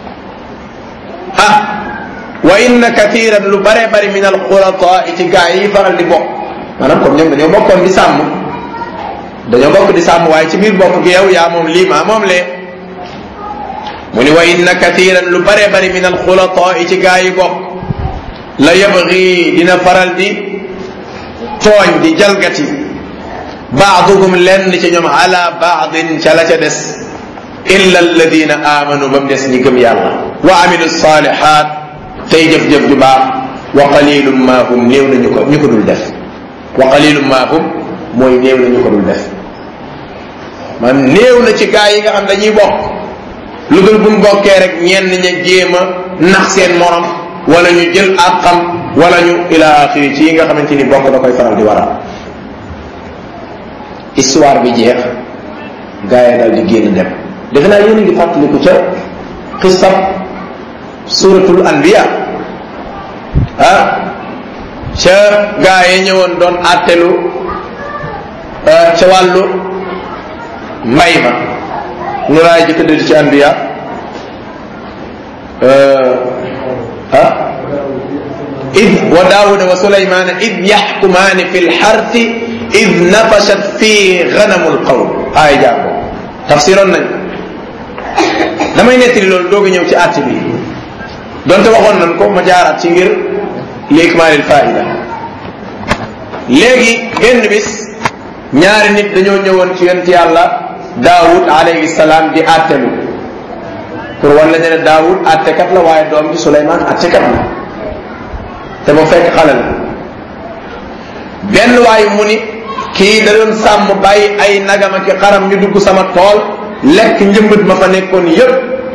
ah wa inna kathiran lu bare bari min alxulataa ci gaa yi faral di bokk maanaam comme ñoom dañoo bokkoon di sàmm dañoo bokk di sàmm waaye ci biir bokk gi yow yaa moom lii maa moom lee mu ni wa inna kathiran lu bare bari min alxulataa ci gaa yi bokk la yabgi dina faral di tooñ di jalgati baaduhum lenn ci ñoom ala baadin ca la ca des illa alladina amanu ba mu des ñi gëm yàlla wa amilu salihat tey jëf-jëf ju baax wa qalilum ma hum néew na ñu ko ñu ko dul def wa qalilum ma hum mooy néew na ñu ko dul def man néew na ci gaa yi nga xam dañuy bokk lu dul buñ bokkee rek ñenn ña jéem a nax seen morom wala ñu jël ak xam wala ñu ila axiri ci yi nga xamante ni bokk da koy faral di waral histoire bi jeex gaa yi daal di génn dem defe naa yéen a ngi fàttaliku ca xisab suratul anbiya ah ca gaa yi ñëwoon doon àttelu ca wàllu mbay ma nu laay jëkk dëdd ci anbiya ah id wa daawuda wa sulaymana id yaxkumaani fi lxarti id nafashat fii ganamu lqawm aaya jàngo tafsiroon nañ damay nettali loolu doog a ñëw ci àtt bi donte waxoon nañ ko ma jaaraat ci ngir li ikmaalil faida léegi benn bis ñaari nit dañoo ñëwoon ci yonent yàlla daawud alayhi salaam di àttelu pour wan la ne daawud àttekat la waaye doom bi suleymaan àttekat la te mu fekk xale la benn waay mu ni kii da doon sàmm bàyyi ay nagam ak xaram ñu dugg sama tool lekk njëmbat ma fa nekkoon yépp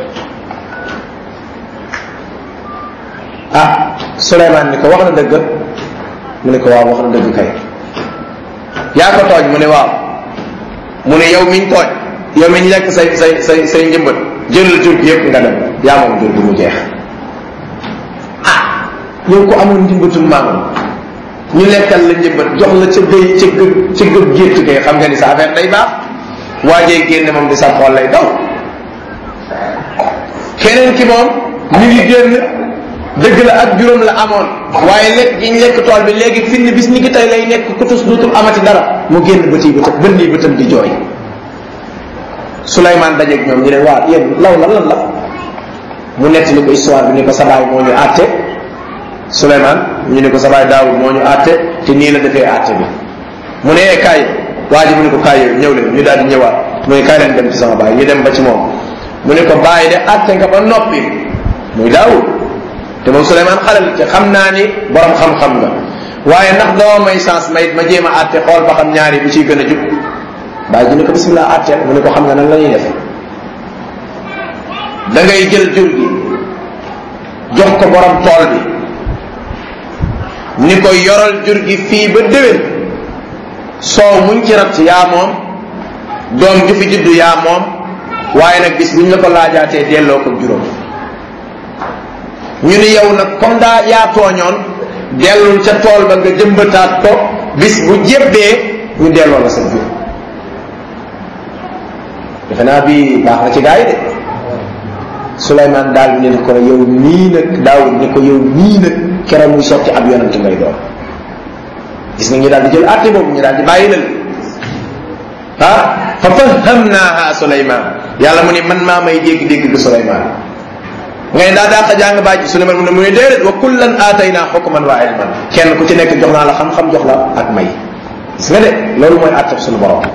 ah Souleymane ni ko wax na dëgg mu ne ko waaw wax na dëgg kay yaa ko tooñ mu ne waaw mu ne yow miñ tooñ yow miñ lekk say say say say njëmbat jëlal jur gi yépp nga dem yaa moom jur gi mu jeex ah yow ko amoon njëmbatul maamam ñu lekkal la njëmbat jox la ca béy ca gëg ca gëg gétt kay xam nga ni sa affaire day baax waajee génne moom di sa xool lay daw keneen ki moom mi ngi génn dëgg la ak juróom la amoon waaye lekk gi ñu lekk tool bi léegi fi bis ni ki tey lay nekk kutus duutul amati dara mu génn bëti bëtam bën nii bëtam di jooy Souleymane dajeeg ñoom ñu ne waa yéen law la lan la mu nettali ko histoire bi ni ko sa baay moo ñu àtte Souleymane ñu ne ko sa baay Daawud moo ñu àtte te nii la defee àtte bi mu ne kaay waa ji mu ne ko kaay yow ñëw leen ñu daal di ñëwaat mu ne kaay leen dem ci sama baay ñu dem ba ci moom mu ne ko bàyyi de atte nga ba noppi muy daawud te moom Souleymane xalal te xam naa ni borom xam-xam nga waaye ndax doo may chance may ma jéem a atte xool ba xam ñaari bu ciy gën a jub bàyyi ji ne ko bismillah atteel mu ne ko xam nga nan la ñuy def da ngay jël jur gi jox ko borom tool bi ni ko yoral jur gi fii ba déwén soow muñ ci rat yaa moom doom ju fi juddu yaa moom waaye nag bis buñ la ko laajaatee delloo ko juróom ñu ni yow nag comme daa yaa tooñoon dellul ca tool ba nga jëmbataat ko bis bu jébbee ñu delloo la sa jur defe naa bi baax na ci gaa yi de Souleymane daal ne ko yow nii nag Daawud ni ko yow nii nag keroog muy sotti ab yonent ngay doon gis nga ñu daal di jël àtte boobu ñu daal di bàyyi lal ah fa fahamnaaha Souleymane yàlla mu ne man maa may dégg-dégg bi Souleymane ngay daa daa xa jàng bàjj Souleymane mu ne mu ne déedéet wa kullan aataynaa xukman wa ilman kenn ku ci nekk jox naa la xam-xam jox la ak may gis nga de loolu mooy àtte suñu borom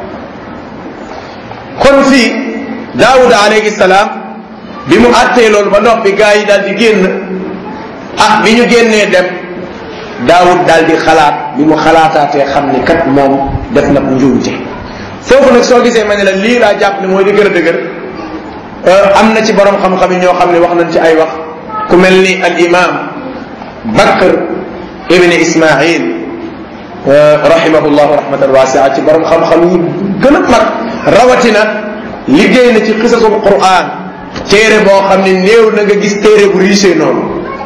kon fii Daawud alayhi salaam bi mu àttee loolu ba noppi gaa yi daal di génn ah bi ñu génnee dem daawud daal di xalaat bi mu xalaataatee xam ni kat moom def na njuumte foofu nag soo gisee ma ne la lii laa jàpp ne mooy di gën a dëgër am na ci borom xam-xam yi ñoo xam ne wax nañ ci ay wax ku mel ni al imam bakr ibni ismail rahimahullahu rahmatan wasia ci borom xam-xam yi gën a mag rawatina liggéey na ci xisasul quran téere boo xam ne néew na nga gis téere bu riche noonu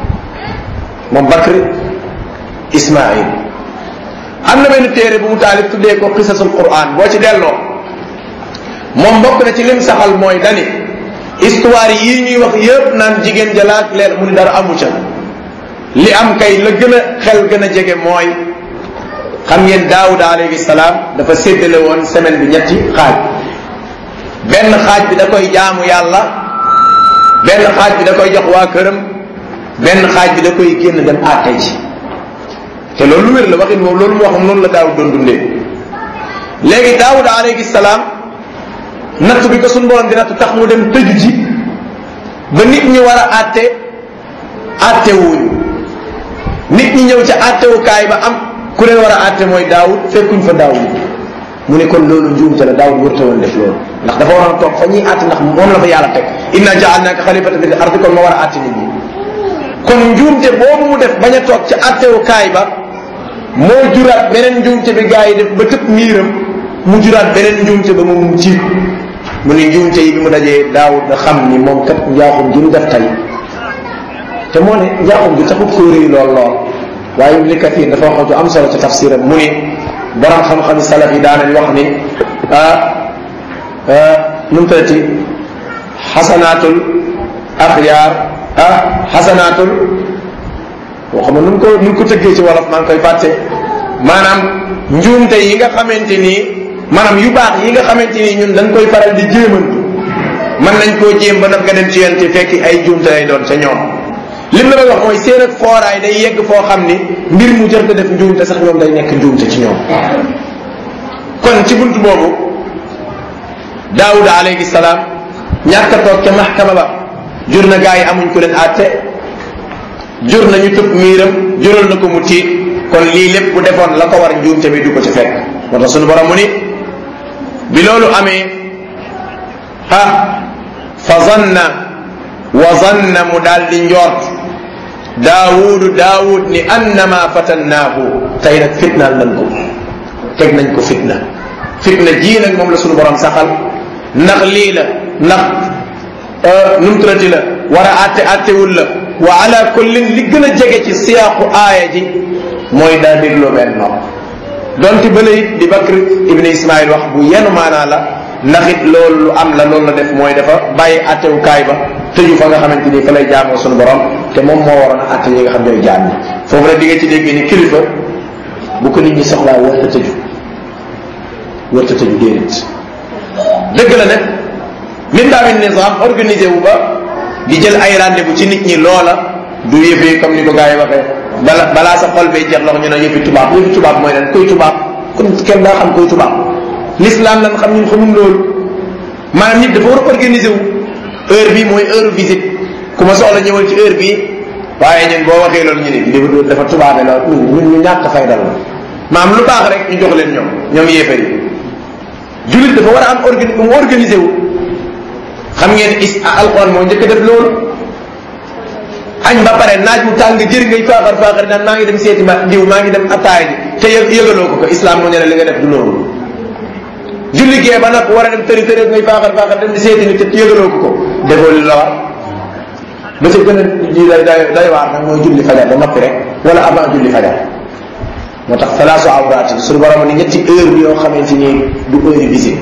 moom Bakr Ismaïl am na benn téere bu mu taalif tuddee ko qisasul Qur'an boo ci delloo moom bokk na ci lim saxal mooy dani histoire yii ñuy wax yëpp naan jigéen jalaak leer mu ni dara amu ca li am kay la gën a xel gën a jege mooy xam ngeen Daawuda alayhi salaam dafa séddale woon semaine bi ñetti xaaj benn xaaj bi da koy jaamu yàlla benn xaaj bi da koy jox waa këram benn xaaj bi da koy génn dem àtte ji te loolu lu wér la waxin moom loolu mu wax noonu la daawud doon dundee léegi daawud alayhi salaam natt bi ko suñ borom di natt tax mu dem tëju ji ba nit ñi war a àtte àtte wuñu nit ñi ñëw ca àttewukaay ba am ku leen war a àtte mooy daawud fekkuñ fa daawud mu ne kon loolu njuumte la daawud wërta woon def loolu ndax dafa waroon a toog fa ñuy àtte ndax moom la fa yàlla teg inna jaalnaaka xalifatan fil ardi kon ma war a àtte nit ñi kon njuumte boobu mu def bañ a toog ca àttewukaay ba moo juraat beneen njuumte bi gaa yi def ba tëb miiram mu juraat beneen njuumte ba moom mu ciit mu ne njuumte yi bi mu dajee daawud da xam ni moom kat njaaxum gi mu def tey te moo ne njaaxum gi taxut koo rëy lool lool waaye Ibn Kathir dafa wax ju am solo ci tafsiram mu ni borom xam-xam salaf yi daanañ wax ni ah nu mu tëddati xasanaatul axyaar ah xasanaatul waxuma nu mu ko nu mu ko tëggee ci wolof maa ngi koy fàtte maanaam njuumte yi nga xamante ni maanaam yu baax yi nga xamante ni ñun dañ koy faral di jéemantu mën nañ koo jéem ba nag nga dem ci yéen ci fekki ay njuumte lay doon ca ñoom lim la wax mooy seen ak fooraay day yegg foo xam ni mbir mu jër def njuumte sax ñoom day nekk njuumte ci ñoom kon ci bunt boobu daawuda alayhi salaam ñàkk a toog ca maxkama ba jur na gaa yi amuñ ku leen àtte jur na ñu tëb miiram jural na ko mu tiit kon lii lépp bu defoon la ko war njuumte bi du ko ci fekk moo tax sunu borom mu ni bi loolu amee ah fa zanna wa zanna mu daal di njort daawudu daawud ni annama fatannaahu tey nag fitnaal nañ ko teg nañ ko fitna fitna jii nag moom la sunu borom saxal ndax lii la ndax numturati la war a àtte àttewul la wa ala kullin li gën a jege ci siyaaqu aaya ji mooy daa dégloo benn nopp donte ba it di Bakr ibn Ismail wax bu yenu maanaa la ndax it loolu lu am la loolu la def mooy dafa bàyyi àttewukaay ba tëju fa nga xamante ni fa lay jaamoo sunu borom te moom moo waroon a àtte ñi nga xam ñooy jaam ñi foofu nag di nga ci dégg ni kilifa bu ko nit ñi soxlaa warta tëju warta tëju déedéet dëgg la nag min daawin nizam organisé wu ba di jël ay rendez-vous ci nit ñi loola du yëfee comme ni ko gars yi waxee bala balaa sa xol bay jeex loxo ñu ne yëfi tubaab yëfi tubaab mooy lan kuy tubaab kon kenn daa xam kuy tubaab l'islam lan xam ñun xamul loolu maanaam nit dafa war a organiser wu heure bi mooy heure visite ku ma soxla ñëwal ci heure bii waaye ñun boo waxee loolu ñu ne li dafa tubaabe la ñun ñu ñàkk fay dal la maam lu baax rek ñu jox leen ñoom ñoom yéefar yi jullit dafa war a am organi mu organisé wu xam ngeen is alquran moo njëkk def loolu añ ba pare naaj mu tàng jër ngay faaxar faaxar naan maa ngi dem seeti ma diw maa ngi dem attaaya ji te yëg yëgaloo ko ko islam moo ne la li nga def du loolu julli gee ba nag war a dem tëri tëri ngay faaxar faaxar dem di seeti ni te yëgaloo ko ko defoo li la war ba ca gën a ji day day day waar nag mooy julli fajar ba noppi rek wala avant julli fajar moo tax salaasu awraat suñu borom ni ñetti heure yoo xamante ni du heure visite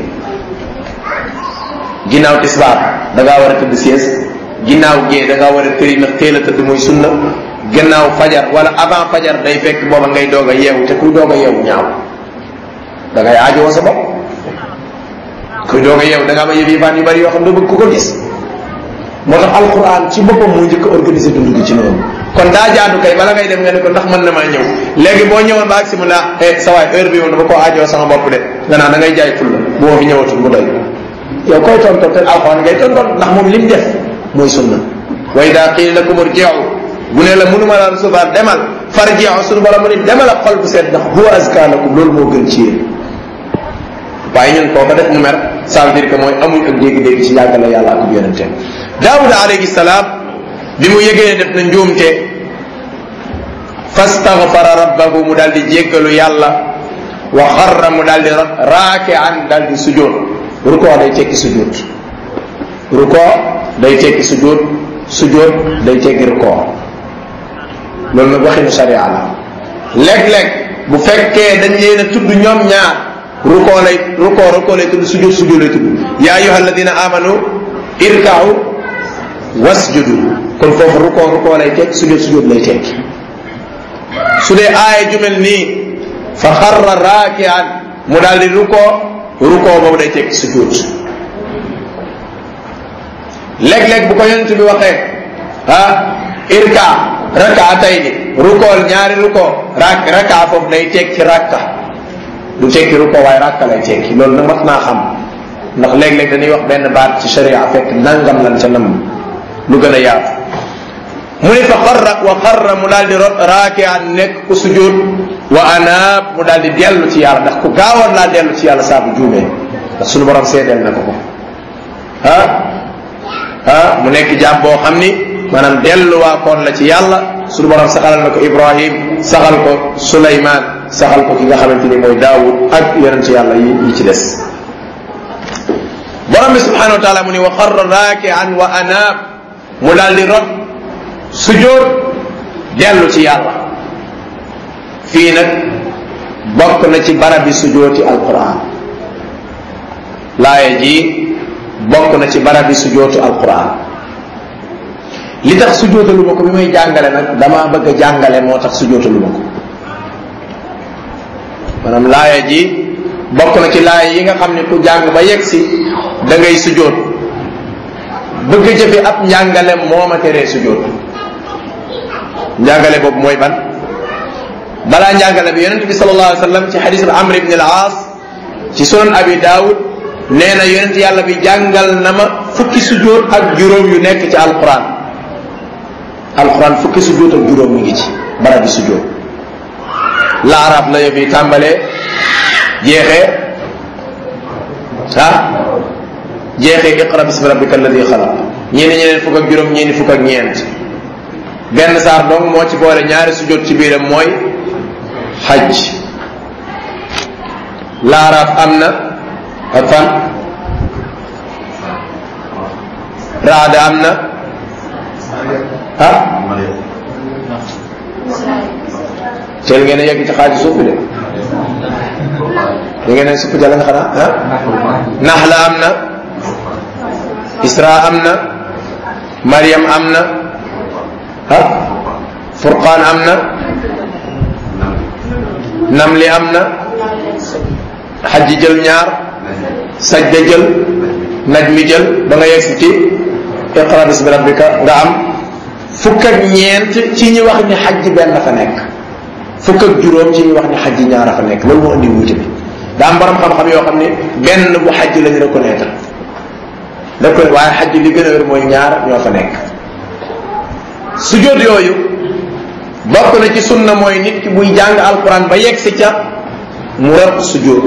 ginnaaw tisbaar da ngaa war a tëdd sies ginnaaw gee da ngaa war a tëri ndax teel a tëdd muy sunna gannaaw fajar wala avant fajar day fekk booba ngay doog a yeewu te kuy doog a yeewu ñaaw da ngay aajowoo sa bopp kuy doog a yeewu da nga am yëf yëfaan yu bari yoo xam ne bëgg ku ko gis moo tax alquran ci boppam moo njëkk a organisé dund gi ci noonu kon daa jaadu kay bala ngay dem nga ne ko ndax mën na maa ñëw léegi boo ñëwoon ba agsi mu ne eh sa waay heure bi moom dama koo aajoo sama bopp de nga naan da ngay jaay ful la bu ma fi ñëwatul mu doy yow koy tonton te alquran ngay tonton ndax moom lim def mooy sunna wa ida qiila lakum irji'u bu ne la mënuma la recevoir demal farji'u suñu borom mu ne demal ak xol bu seet ndax huwa azka lakum loolu moo gën ci yéen waaye ñun koo ko def mu mer ça veut dire que mooy amuñ ak dégg-dégg ci yàggale yàlla ak yonenteem daawuda alayhi salaam bi mu yëgee def na njuumte fastaghfara rabbahu mu daal di jéggalu yàlla wa xarra mu daal di rot raakian daal di sujjóot rukoo day tekki sujjóot rukoo day tekki sujjóot sujjóot day tekki rukoo loolu nag waxinu sharia la léeg-léeg bu fekkee dañ leen a tudd ñoom ñaar rukoo lay rukoo rukoo lay tudd sujjóot sujjóot lay tudd yaa ayuha alladina amanu irka'u wasjudu kon foofu rukoo rukoo lay tekki sujjóot sujjóot lay tekki su dee aaya jumel nii fa xarra raakian mu daal di rukoo rukoo boobu day tekki sujjóot léeg-léeg bu ko yonent bi waxee ah irka rakaatayni rukool ñaari rukoo rak raka foofu day tekki rakka du tekki rukoo waaye rakka lay tekki loolu nag mat naa xam ndax léeg-léeg dañuy wax benn baat ci sharia fekk nangam lan ca nam lu gën a yaatu mu ne fa xarra wa xarra mu daal di rot raakian nekk ku sujud wa anaab mu daal di dellu ci yàlla ndax ku gaawoon laa dellu ci yàlla saa bu juumee ndax suñu borom seedeel na ko ko ah ah mu nekk jàmm boo xam ni maanaam delluwaa koon la ci yàlla suñu borom saxalal na ko ibrahim saxal ko suleymaan saxal ko ki nga xamante ni mooy daawud ak yonent ci yàlla yi yi ci des borom bi subhanahu wa taala mu ni wa xarra raakian wa anaab mu daal di rot sujjóot dellu ci yàlla fii nag bokk na ci barabi sujjóoti alquran laaya ji bokk na ci barabi sujjóoti alquran li tax sujjóotalu ma ko bi may jàngale nag damaa bëgg a jàngale moo tax sujjóotalu ma ko maanaam laaya ji bokk na ci laaya yi nga xam ne ku jàng ba yegg si da ngay sujjóot bëgg jëfe ab njàngale moo ma teree sujjóot njàngale boobu mooy ban balaa njàngale bi yonente bi sallallahu alayhi wa sallam ci xadis bi amr ibn al aas ci sunan abi daawud nee na yonent yàlla bi jàngal na ma fukki sujjóot ak juróom yu nekk ci alquran alquran fukki sujjóot ak juróom mi ngi ci barab bi sujjóot la arab la yëf yi tàmbalee jeexee ah jeexee iqra bismi rabbika alladi xalaq ñii ni ñeneen fukk ak juróom ñii ni fukk ak ñeent benn saar dong moo ci boole ñaari sujjóot ci biiram mooy xaj laaraaf am na ak fan raada am na ah teel ngeen a yegg ci xaaju suuf bi de da ngeen a supp jàll nga xanaa ah naxla am na isra am na mariam am na ah furqaan am na namli am na xajji jël ñaar sajda jël najmi jël ba nga yegsi ci iqra bismi rabbika nga am fukk ak ñeent ci ñi wax ni xajji benn fa nekk fukk ak juróom ci ñi wax ni xajji ñaar fa nekk loolu moo indi wuute bi daa am borom xam-xam yoo xam ne benn bu xajj lañu reconnaître reconnaître waaye xajj li gën a wér mooy ñaar ñoo fa nekk sujjóot yooyu bokk na ci sunna mooy nit ki buy jàng alquran ba yegg si ca mu rot sujjóot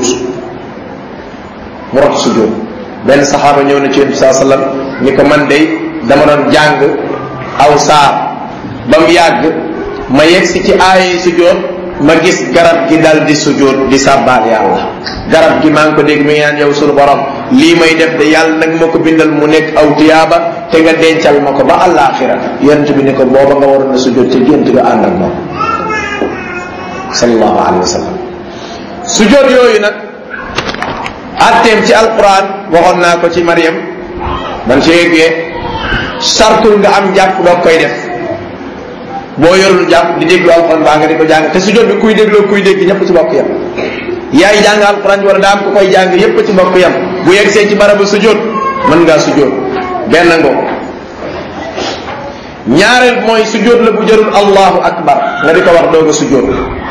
mu rot sujjóot benn saxaaba ñëw na ci yonent bi saa sallam ni ko man de dama doon jàng aw saar ba mu yàgg ma yegg si ci aaye sujjóot ma gis garab gi dal di sujjóot di sàbbaal yàlla garab gi maa ngi ko dégg mi ngi naan yow sunu borom lii may def de yàlla nag ma ko bindal mu nekk aw tiyaaba te nga dencal ma ko ba àllaaxira yonent bi ni ko booba nga waroon na sujjóot ca gént nga ànd ak moom sallallahu alayhi wa sallam sujjóot yooyu nag atteem ci alquran waxoon naa ko ci Mariam man ci yeggee sartul nga am jàpp doo koy def boo yorul jàpp di déglu alquran baa nga di ko jàng te sujjóot bi kuy dégloo kuy dégg ñëpp ci bokk yam yaay jàng alquran wala daa am ku koy jàng yépp ci bokk yam bu yeggsee ci barabu sujjóot mën ngaa sujjóot benn ngoo ñaareel mooy sujjóot la bu jërul allahu akbar nga di ko wax doog a sujjóot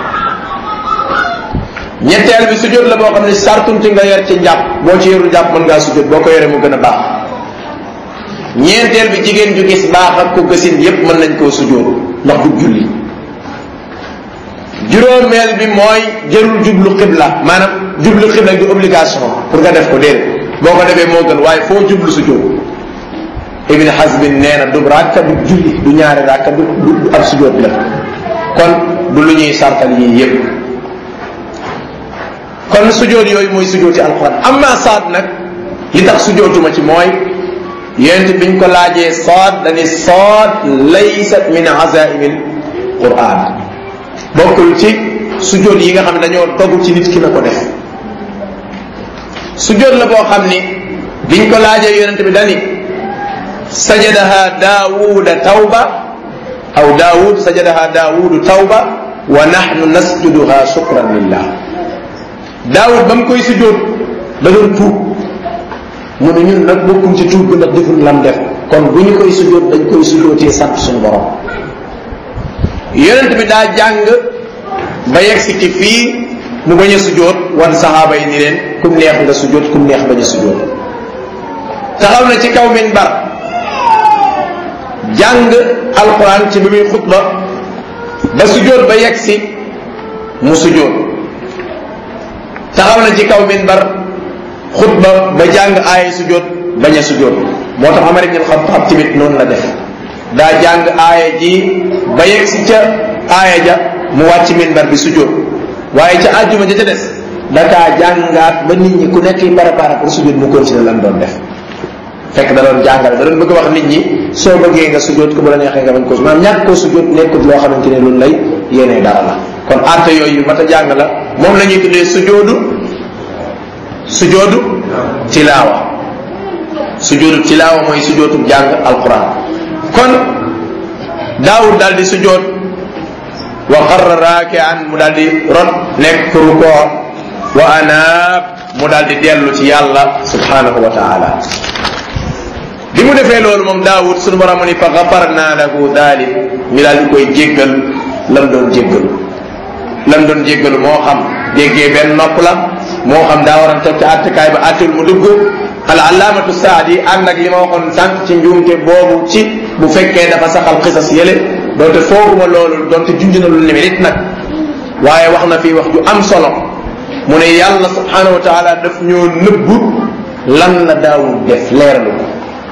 ñetteel bi sujjóot la boo xam ne sartum ci nga yor ci njàpp boo ci yorul njàpp mën ngaa sujjóot boo ko yoree mu gën a baax ñeenteel bi jigéen ju gis baax ak ko gësin yépp mën nañ koo sujjóot ndax du julli juróomeel bi mooy jërul jublu xibla maanaam jublu xibla du obligation pour nga def ko déedéet boo ko defee moo gën waaye foo jublu sujjóot ibn Hazbin nee na du rakka du julli du ñaari rakka du du ab sujjóot la kon du lu ñuy sartal yii yépp kon sujjóot yooyu mooy sujjóoti alquran amma saad nag li tax sujjóotuma ci mooy yonent biñ ko laajee saad dani saad laysat min azaimil quran bokkul ci sujjóot yi nga xam ne dañoo dogu ci nit ki na ko def sujjóot la boo xam ni biñ ko laajee yonent bi dani sajadaha daawuda tawba aw daawud sajadaha daawudu tawba wa nahnu nasjuduha shukran lillah daawud ba mu koy sujjóot da doon tuub mu ne ñun nag bokkuñ ci tuub bi ndax deful lam def kon bu ñu koy sujjóot dañ koy sujjóotee sant suñu borom yonent bi daa jàng ba yegg si ci fii mu bañ a sujjóot wan saxaaba yi ni leen kum neex nga sujjóot kum neex bañ a sujjóot taxaw na ci kaw minbar jàng alquran ci bi muy xutba ba sujjóot ba yegg si mu sujjóot taxaw na ci kaw minbar xutba ba jàng aaya sujjóot bañ a sujjóot moo tax Umar ibn al-Khattab tamit noonu la def daa jàng aaya ji ba yegg si ca aaya ja mu wàcc minbar bi sujjóot waaye ca àjjuma ja ca des dakaa jàngaat ba nit ñi ku nekk préparé pour sujjóot mu continuer lan doon def fekk da doon jàngale da doon bëgg wax nit ñi soo bëggee nga sujjóot ko bu la neexee nga bañ ko maanaam ñàkk koo sujjóot nekkut loo xamante ne loolu lay yéenee dara la kon àtte yooyu mat a jàng la moom la ñuy tuddee sujjóodu sujjóodu tilaawa sujjóodu tilaawa mooy sujjóotu jàng alquran kon daawud daal di sujjóot wa qarra raakian mu daal di rot nekk rukoo wa anaab mu daal di dellu ci yàlla subhanahu wa taala bi mu defee loolu moom daawud sunu borom ni fa gafarna lahu dalik ñu daal di koy jéggal lam doon jéggalu lam doon jéggalu moo xam déggee benn nopp la moo xam daa waroon toog ci attekaay ba attul mu dugg al allaamatu saadi ànd ak li ma waxoon sànq ci njuumte boobu ci bu fekkee dafa saxal xisas yële doonte fooguma loolu doonte junj na lu ne nit nag waaye wax na fii wax ju am solo mu ne yàlla subhanahu wa taala daf ñoo nëbbu lan la daawud def leeralu ko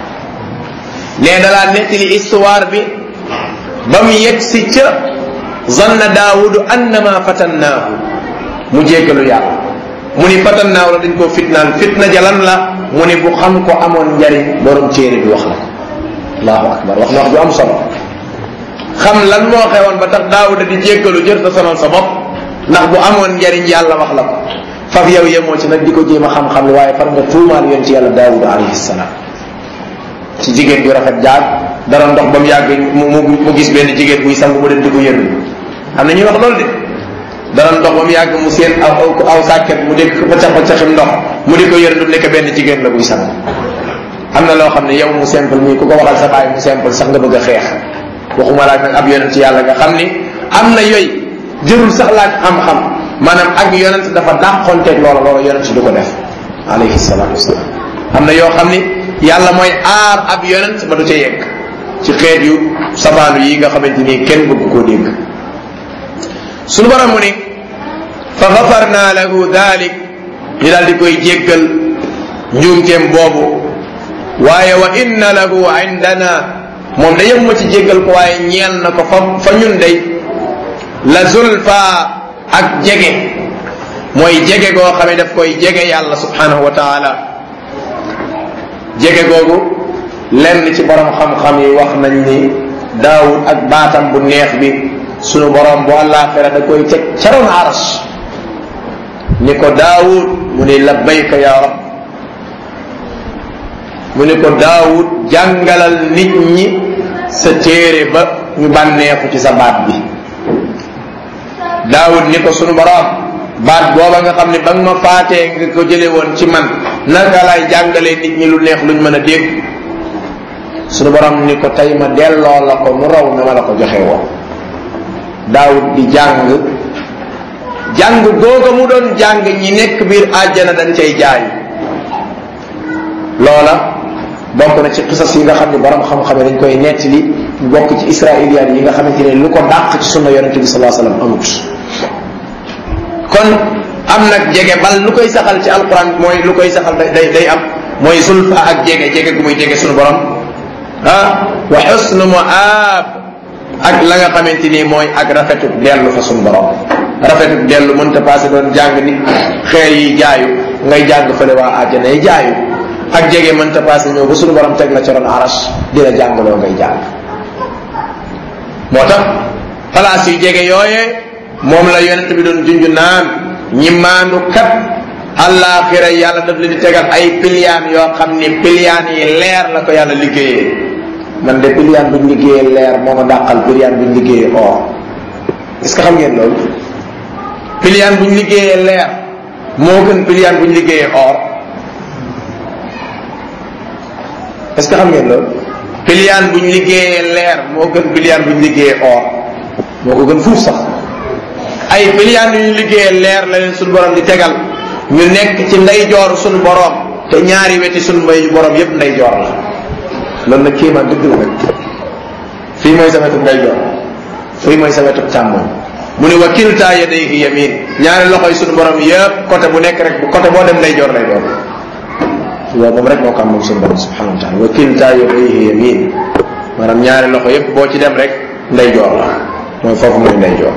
nee dalaa nettali histoire bi ba mu yegg si ca zanna daawudu annama fatannaahu mu jéggalu yàlla mu ni fatannaahu la dañ koo fitnaan fitna jalan la mu ni bu xam ko amoon njariñ borom téere bi wax la ko allahu akbar wax na wax ju am solo xam lan moo xewoon ba tax daawuda di jéggalu jër ta sonal sa bopp ndax bu amoon njariñ yàlla wax la ko faf yow yemoo ci nag di ko jéem a xam-xam li waaye far nga tuumaal yoon ci yàlla daawuda alayhi salaam ci jigéen ju rafet jaag dara ndox ba mu yàgg mu mu gis benn jigéen buy sang mu dem di ko yërlu am na ñuy wax loolu de dara ndox ba mu yàgg mu seen aw aw sàkket mu dégg paccax paccaxim ndox mu di ko yërlu nekk benn jigéen la buy sang am na loo xam ne yow mu simple mii ku ko waxal sa baay mu simple sax nga bëgg a xeex waxuma laaj nag ab yonent ci yàlla nga xam ni am na yooyu jërul sax laaj xam-xam maanaam ak yonent dafa dàqonteeg loola loola yonent du ko def alayhi salaatu wasalaam am na yoo xam ni yàlla mooy aar ab yonent ba du ca yegg ci xeet yu sabaanu yi nga xamante ni kenn bëgg koo dégg sunu borom mu ni fa gafarna lahu dalik ñu daal di koy jéggal njuumteem boobu waaye wa inna lahu indana moom da yem ma ci jéggal ko waaye ñeel na ko fa fa ñun day la zulfa ak jege mooy jege goo xam ne daf koy jege yàlla subhanahu wa taala jege googu lenn ci borom xam-xam yi wax nañ ni daawud ak baatam bu neex bi sunu borom bu àllaaxira da koy teg caroon aras ni ko daawud mu ni labbayka ya rab mu ni ko daawud jàngalal nit ñi sa téere ba ñu bànneexu ci sa baat bi daawud ni ko sunu borom baat booba nga xam ne ba nga ma faatee nga ko jële woon ci man naka lay jàngalee nit ñi lu neex luñ mën a dégg sunu borom ni ko tey ma delloo la ko nu raw na ma la ko joxe woon daawud di jàng jàng googa mu doon jàng ñi nekk biir àjjana dañ cay jaay loola bokk na ci xisas yi nga xam ne borom xam-xam dañ koy nettali bokk ci israiliyaat yi nga xamante ne lu ko dàq ci sunna yonente bi salaa sallam amut kon am nag jege bal lu koy saxal ci alquran mooy lu koy saxal day day am mooy sulfa ak jege jege gu muy jege sunu borom ah wa xusnu muaab ak la nga xamante ni mooy ak rafetu dellu fa sunu borom rafetu dellu mënta passé doon jàng ni xeer yi jaayu ngay jàng fële waa àjjana yi jaayu ak jege mënta passé ñëw ba sunu borom teg la ci ron aras di la jàngaloo ngay jàng moo tax place yu jege yooyee moom la yonent bi doon junj naan ñi maandu kat àllaaxira yàlla daf leen di tegal ay piliyaan yoo xam ni piliyaan yi leer la ko yàlla liggéeyee man de piliyaan buñ liggéeyee leer moo ma dàqal piliyaan buñ liggéeyee or est-ce que xam ngeen loolu piliyaan buñ liggéeyee leer moo gën piliyaan buñ liggéeyee or est-ce que xam ngeen loolu piliyaan buñ liggéeyee leer moo gën piliyaan buñ liggéeyee or moo ko gën fuuf sax ay piliyaan yu ñu liggéeyee leer la leen suñu borom di tegal ñu nekk ci ndeyjoor suñu borom te ñaari weti suñu mbay borom yépp ndeyjoor la loolu nag kéemaan dëgg la nag fii mooy sa wetu ndeyjoor fii mooy sa wetu càmmoñ mu ne wa kilta yadayhi yamin ñaari loxoy suñu borom yépp côté bu nekk rek côté boo dem ndeyjoor lay doon waaw moom rek moo ko am moom suñu borom subhanahu wa taala wa kilta yadayhi yamin maanaam ñaari loxo yépp boo ci dem rek ndeyjoor la mooy foofu mooy ndeyjoor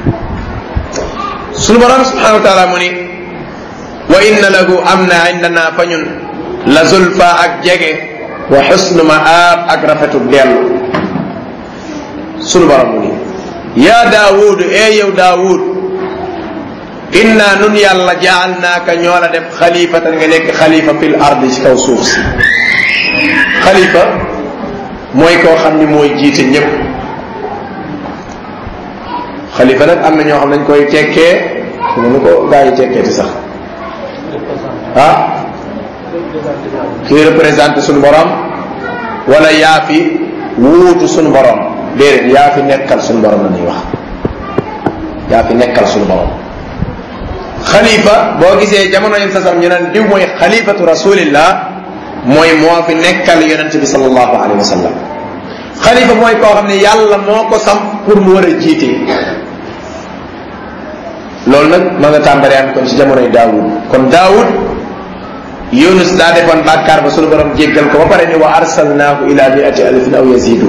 suñu borom subhanahu wa taala mu ni wa inna lahu am na indana fa ñun la zulfa ak jege wa xusnu maab ak rafetu dellu sunu borom mu ni yaa daawud ee yow daawud inna nun yàlla jaalnaaka ñoo la def xalifatan nga nekk xalifa fil ardi ci kaw suuf si xalifa mooy koo xam ni mooy jiite ñëpp xalifa nag am na ñoo xam nañ koy tekkee nu ko gaa yi tekkee ti sax ah kii représenté suñu borom wala yaa fi wuutu suñu borom déedéet yaa fi nekkal suñu borom la ñuy wax yaa fi nekkal suñu borom xalifa boo gisee jamono yéen sasam ñu naan diw mooy xalifatu rasulillah mooy moo fi nekkal yonente bi sallallahu alayhi wa sallam xalifa mooy koo xam ne yàlla moo ko sam pour mu war a jiite loolu nag ma nga tàmbalee am kon ci jamonoy daawud kon daawud yunus daa defoon bàkkaar ba sunu borom jéggal ko ba pare ni wa arsalnaahu ila miati alfin aw yazidu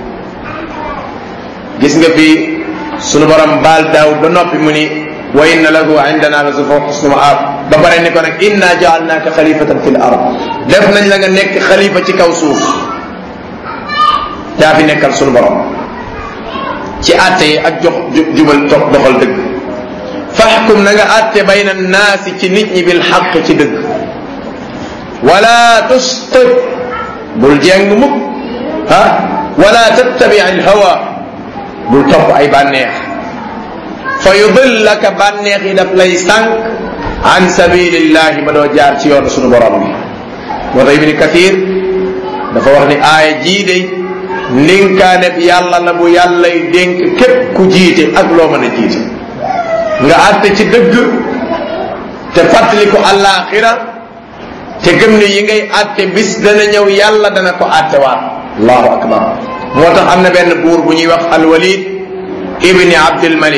gis nga fi sunu borom baal daawud ba noppi mu ni wa inna lahu indana la zulfa xusnu maab ba pare ni ko nag inna jaalnaaka xalifatan fi l ard def nañ la nga nekk xalifa ci kaw suuf daa fi nekkal sunu borom ci àtte yi ak jox jubal topp doxal dëgg faxkum na nga àtte bayna naasi ci nit ñi bil xaq ci dëgg wala tustit bul jeng mukk ah wala tattabi al hawa bul topp ay bànneex fa yudillaka bànneex yi daf lay sànq an sabilillahi ba doo jaar ci yoonu sunu borom bi moo tax ibni kathir dafa wax ni aaya jii day ndénkaane bi yàlla la bu yàllay dénk képp ku jiite ak loo mën a jiite nga àtte ci dëgg te fàttali ko àllaaxira te gëm ne yi ngay àtte bis dana ñëw yàlla dana ko àtte waat allahu akbar moo tax am na benn buur bu ñuy wax alwalid ibni abdul malik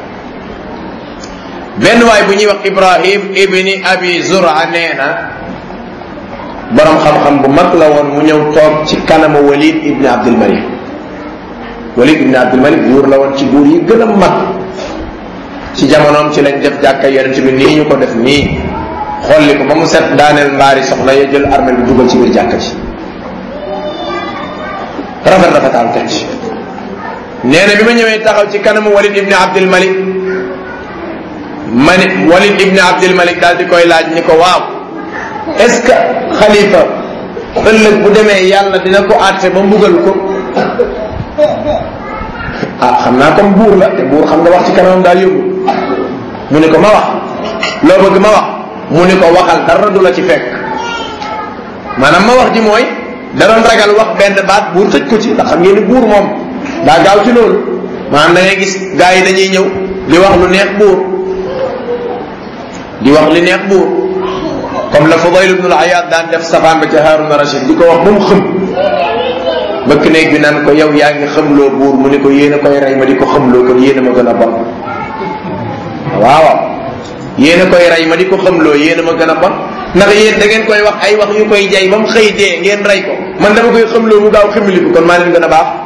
benn waay bu ñuy wax ibrahim ibni abi zura nee na borom xam-xam bu mag la woon mu ñëw toog ci kanamu walid ibni abdul malik walid ibni abdul malik buur la woon ci buur yi gën a mag ci jamonoom ci lañ def jàkka yonent bi nii ñu ko def nii xolli ko ba mu set daaneel mbaari soxla ya jël armel bi dugal ci biir jàkka ci rafet rafetaal teg ci nee na bi ma ñëwee taxaw ci kanamu walid ibni abdul malik ma ne walid ibni abdul malik daal di koy laaj ni ko waaw est ce que xalifa ëllëg bu demee yàlla dina ko àtte ba mbugal ko ah xam naa comme buur la te buur xam nga wax ci kanamam daal yóbbu mu ne ko ma wax loo bëgg ma wax mu ne ko waxal dara du la ci fekk maanaam ma wax ji mooy da doon ragal wax benn baat buur tëj ko ci ndax xam ngeen ni buur moom daa gaaw ci loolu maanaam da ngay gis gars yi dañuy ñëw di wax lu neex buur di wax li neex buur comme la Fudayl ibn al-Ayyad daan def safaan ba ca Haruna Rashid di ko wax ba mu xëm bëkk néeg bi naan ko yow yaa ngi xamloo buur mu ni ko yéen a koy rey ma di ko xamloo kon yéen a ma gën a bon waaw yéen a koy rey ma di ko xamloo yéen a ma gën a bon ndax yéen da ngeen koy wax ay wax yu koy jay ba mu xëy dee ngeen rey ko man dama koy xamloo mu gaaw ximili ko kon maa leen gën a baax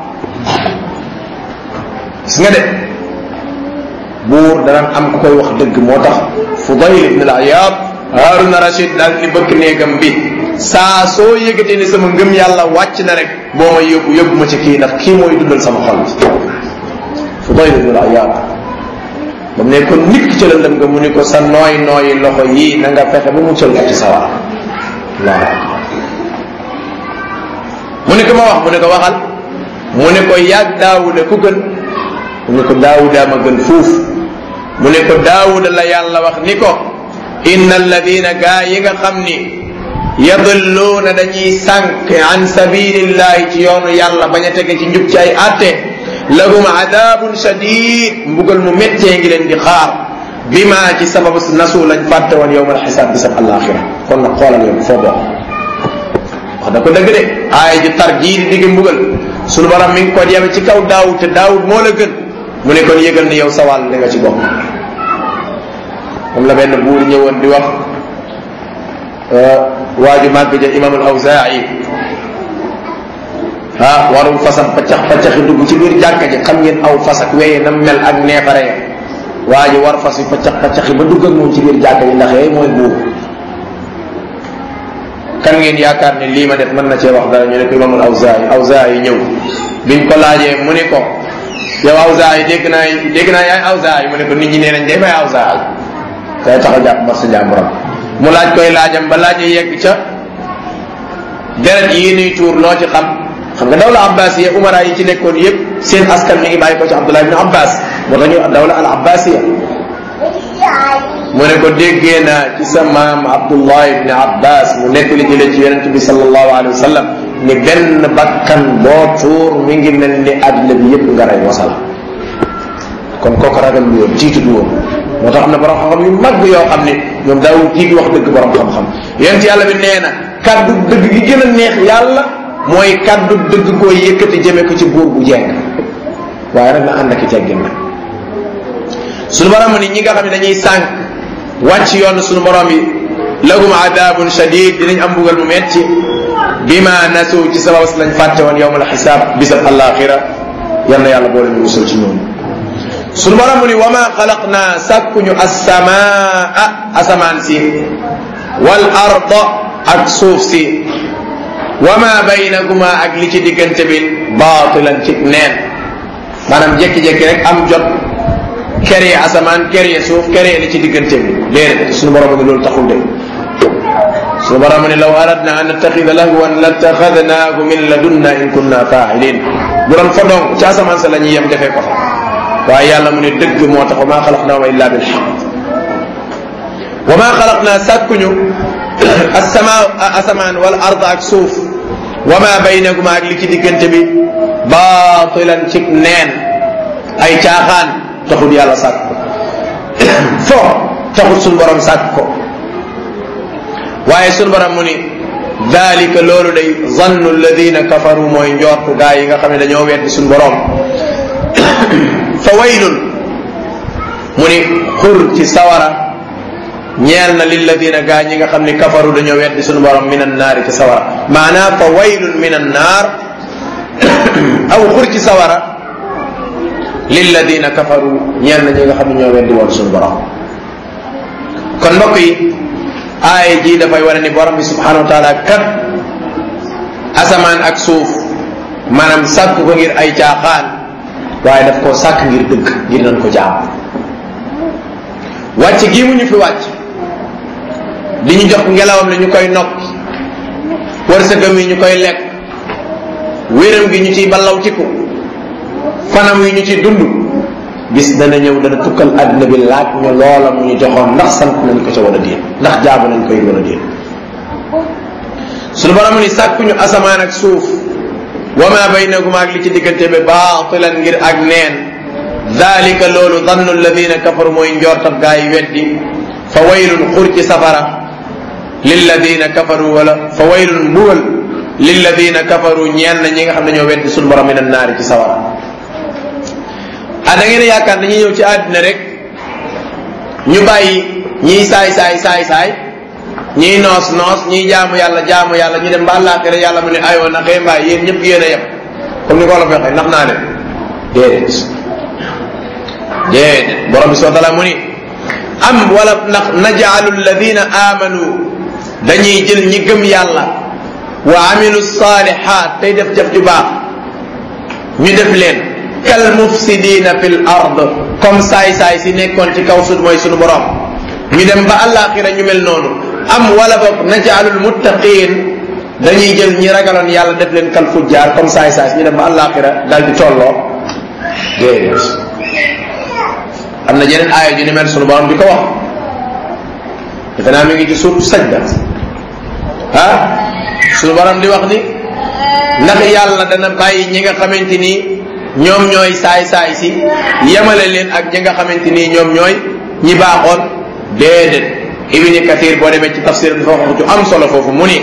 gis nga de buur danaan am ku koy wax dëgg moo tax Fudayl ibn al-Ayyad Haruna Rashid daal di bëkk néegam bi saa soo yëgatee ni sama ngëm yàlla wàcc na rek boo ma yóbbu yóbbu ma ci kii ndax kii mooy dundal sama xol bi Fudayl ibn al-Ayyad ba mu ne ko nit ki ci lëndëm nga mu ni ko sa nooy nooyi loxo yii na nga fexe ba mu cël ko ci sawar waaw mu ne ko ma wax mu ne ko waxal mu ne ko yàgg daawuda ku gën mu ne ko daawuda ma gën fuuf mu ne ko daawuda la yàlla wax ni ko inna alladina gaa yi nga xam ni yadilluuna dañuy sànq an sabilillahi ci yoonu yàlla bañ a tege ci njub ci ay atte lahum adabun shadid mbugal mu méttee ngi leen di xaar bima ci sababu nasu lañ fàtte woon yowmal xisaab bisab alaxira kon nag xoolal yow foo bokk wax da ko dëgg de aaya ji tar jii di digg mbugal sunu borom mi ngi ko yeme ci kaw daawud te daawud moo la gën mu ne kon yëgal ni yow sa wàll li nga ci bokk moom la benn buur ñëwoon di wax waaju màgg ja imam al awzaa'i ah warum fasam paccax paccaxi dugg ci biir jàkka ji xam ngeen aw fas ak weye nam mel ak neefare ya waa ji war fas yi paccax paccaxi ba dugg ak moom ci biir jàkka ji ndax yooyu mooy buur kan ngeen yaakaar ne lii ma def mën na cee wax dara ñu ne ko imam al awzaa'i awzaa'i ñëw biñ ko laajee mu ne ko yow awzaa'i dégg naa dégg naa yaay awzaa'i mu ne ko nit ñi nee nañ day may awzaa'i kay tax a jàpp mar sa jàmburam mu laaj koy laajam ba laaj yegg ca deret yi nuy tuur loo ci xam xam nga dawla abbasiya umara yi ci nekkoon yépp seen askan mi ngi bàyyi ko ci abdullah ibn abbas moo tax ñu dawla al abbasiya mu ne ko déggee naa ci sa maam abdullah ibn abbas mu nekk li jëlee ci yonente bi sallallahu alayhi wa sallam ni benn bakkan boo tuur mi ngi mel ni àddina bi yépp nga rey wasala kon kooku ragal lu woon tiitu du woon moo tax am na borom xam-xam yu mag yoo xam ne ñoom daawul tiit wax dëgg borom xam-xam yonent yàlla bi nee na kaddu dëgg gi gën a neex yàlla mooy kaddu dëgg koo yëkkati jëme ko ci buur bu jeng waaye nag na ànd ak i teggin nag suñu borom ni ñi nga xam ne dañuy sànq wàcc yoon suñu borom yi lahum adabun shadid dinañ am mbugal mu metti bima nasu ci sabab si lañ fàtte woon yowmal xisaab bisab alaxira yal na yàlla boole ñu musul ci ñoom suñu borom mu ni wa ma xalaqna sàkkuñu assamaa asamaan si wal arda ak suuf si wa ma baynahuma ak li ci diggante bi baatilan ci neen maanaam jékki-jékki rek am jot keree asamaan keree suuf keree li ci diggante bi déedéet suñu borom ni loolu taxul de suñu borom ni law aradna an nattaxida lahwan lattaxadnaahu min ladunna in kunna faa'ilin bu doon fa donc ci asamaan sa la ñuy yem defee ko fa waaye yàlla mu ne dëgg moo tax wa maa xalaqnaahuma illa bil xaq wa maa xalaqnaa sàkkuñu asamaa asamaan wal ard ak suuf wa maa baynahuma ak li ci diggante bi baatilan ci neen ay caaxaan taxul yàlla sàkk fo taxut suñu borom sàkk ko waaye suñu borom mu ni dalika loolu day zannu alladina kafaru mooy njortu gaa yi nga xam ne dañoo weddi suñu borom fa waylun mu ni xur ci sawara ñeel na lilladina gaa ñi nga xam ni kafaru dañoo weddi suñu borom min annaari ci sawara maanaam fa waylun min annaar aw xur ci sawara lilladina kafaru ñeel na ñi nga xam ne ñoo weddi woon suñu borom kon mbokk yi aaya ji dafay wane ni borom bi subhanahu wa taala kat asamaan ak suuf maanaam sàkk ko ngir ay caaxaan waaye daf koo sàkk ngir dëgg ngir nañ ko jaam wàcc gii mu ñu fi wàcc di ñu jox ngelawam ne ñu koy nokki wërsëgam yi ñu koy lekk wéram gi ñu ciy ballawtiku fanam yi ñu ciy dund bis dana ñëw dana tukkal àddina bi laaj ñu loola mu ñu joxoon ndax sant nañ ko ca war a déet ndax jaabu nañ koy war a déet suñu borom ni sàkkuñu asamaan ak suuf wa ma baynahuma ak li ci diggante bi baatilan ngir ak neen dalika loolu dannu alladina kafaru mooy njortab gaa yi weddi fa waylun xur ci safara lilladina kafaru wala fa waylun mbugal lilladina kafaru ñeen na ñi nga xam ne ñoo weddi suñu borom min annaari ci sawara ah da ngeen yaakaar dañuy ñëw ci àddina rek ñu bàyyi ñiy saay saay saay saay ñiy noos noos ñiy jaamu yàlla jaamu yàlla ñu dem ba àllaaxira yàlla mu ne ayoo na xëy mbaay yéen ñëpp yéen a yem comme ni ko la waxee ndax naa ne déedéet déedéet borom bi soo tala mu ni am wala ndax najaalu alladina amanu dañuy jël ñi gëm yàlla wa amilu salihat tey def jëf ju baax ñu def leen kal mufsidina fil ard comme saay saay si nekkoon ci kaw suuf mooy sunu borom ñu dem ba àllaaxira ñu mel noonu am wala boog najaalul muttaqin dañuy jël ñi ragaloon yàlla def leen kal fujjaar comme saay saay si ñu dem ba àllaaxira dal di tolloo déedéet am na jeneen aaya ju ni mel sunu borom di ko wax defe naa mi ngi ci suuf sajda ah sunu borom di wax ni ndax yàlla dana bàyyi ñi nga xamante ni ñoom ñooy saay saay si yemale leen ak ñi nga xamante ni ñoom ñooy ñi baaxoon déedéet ibni kathir boo demee ci tafsir dafa wax ju am solo foofu mu ni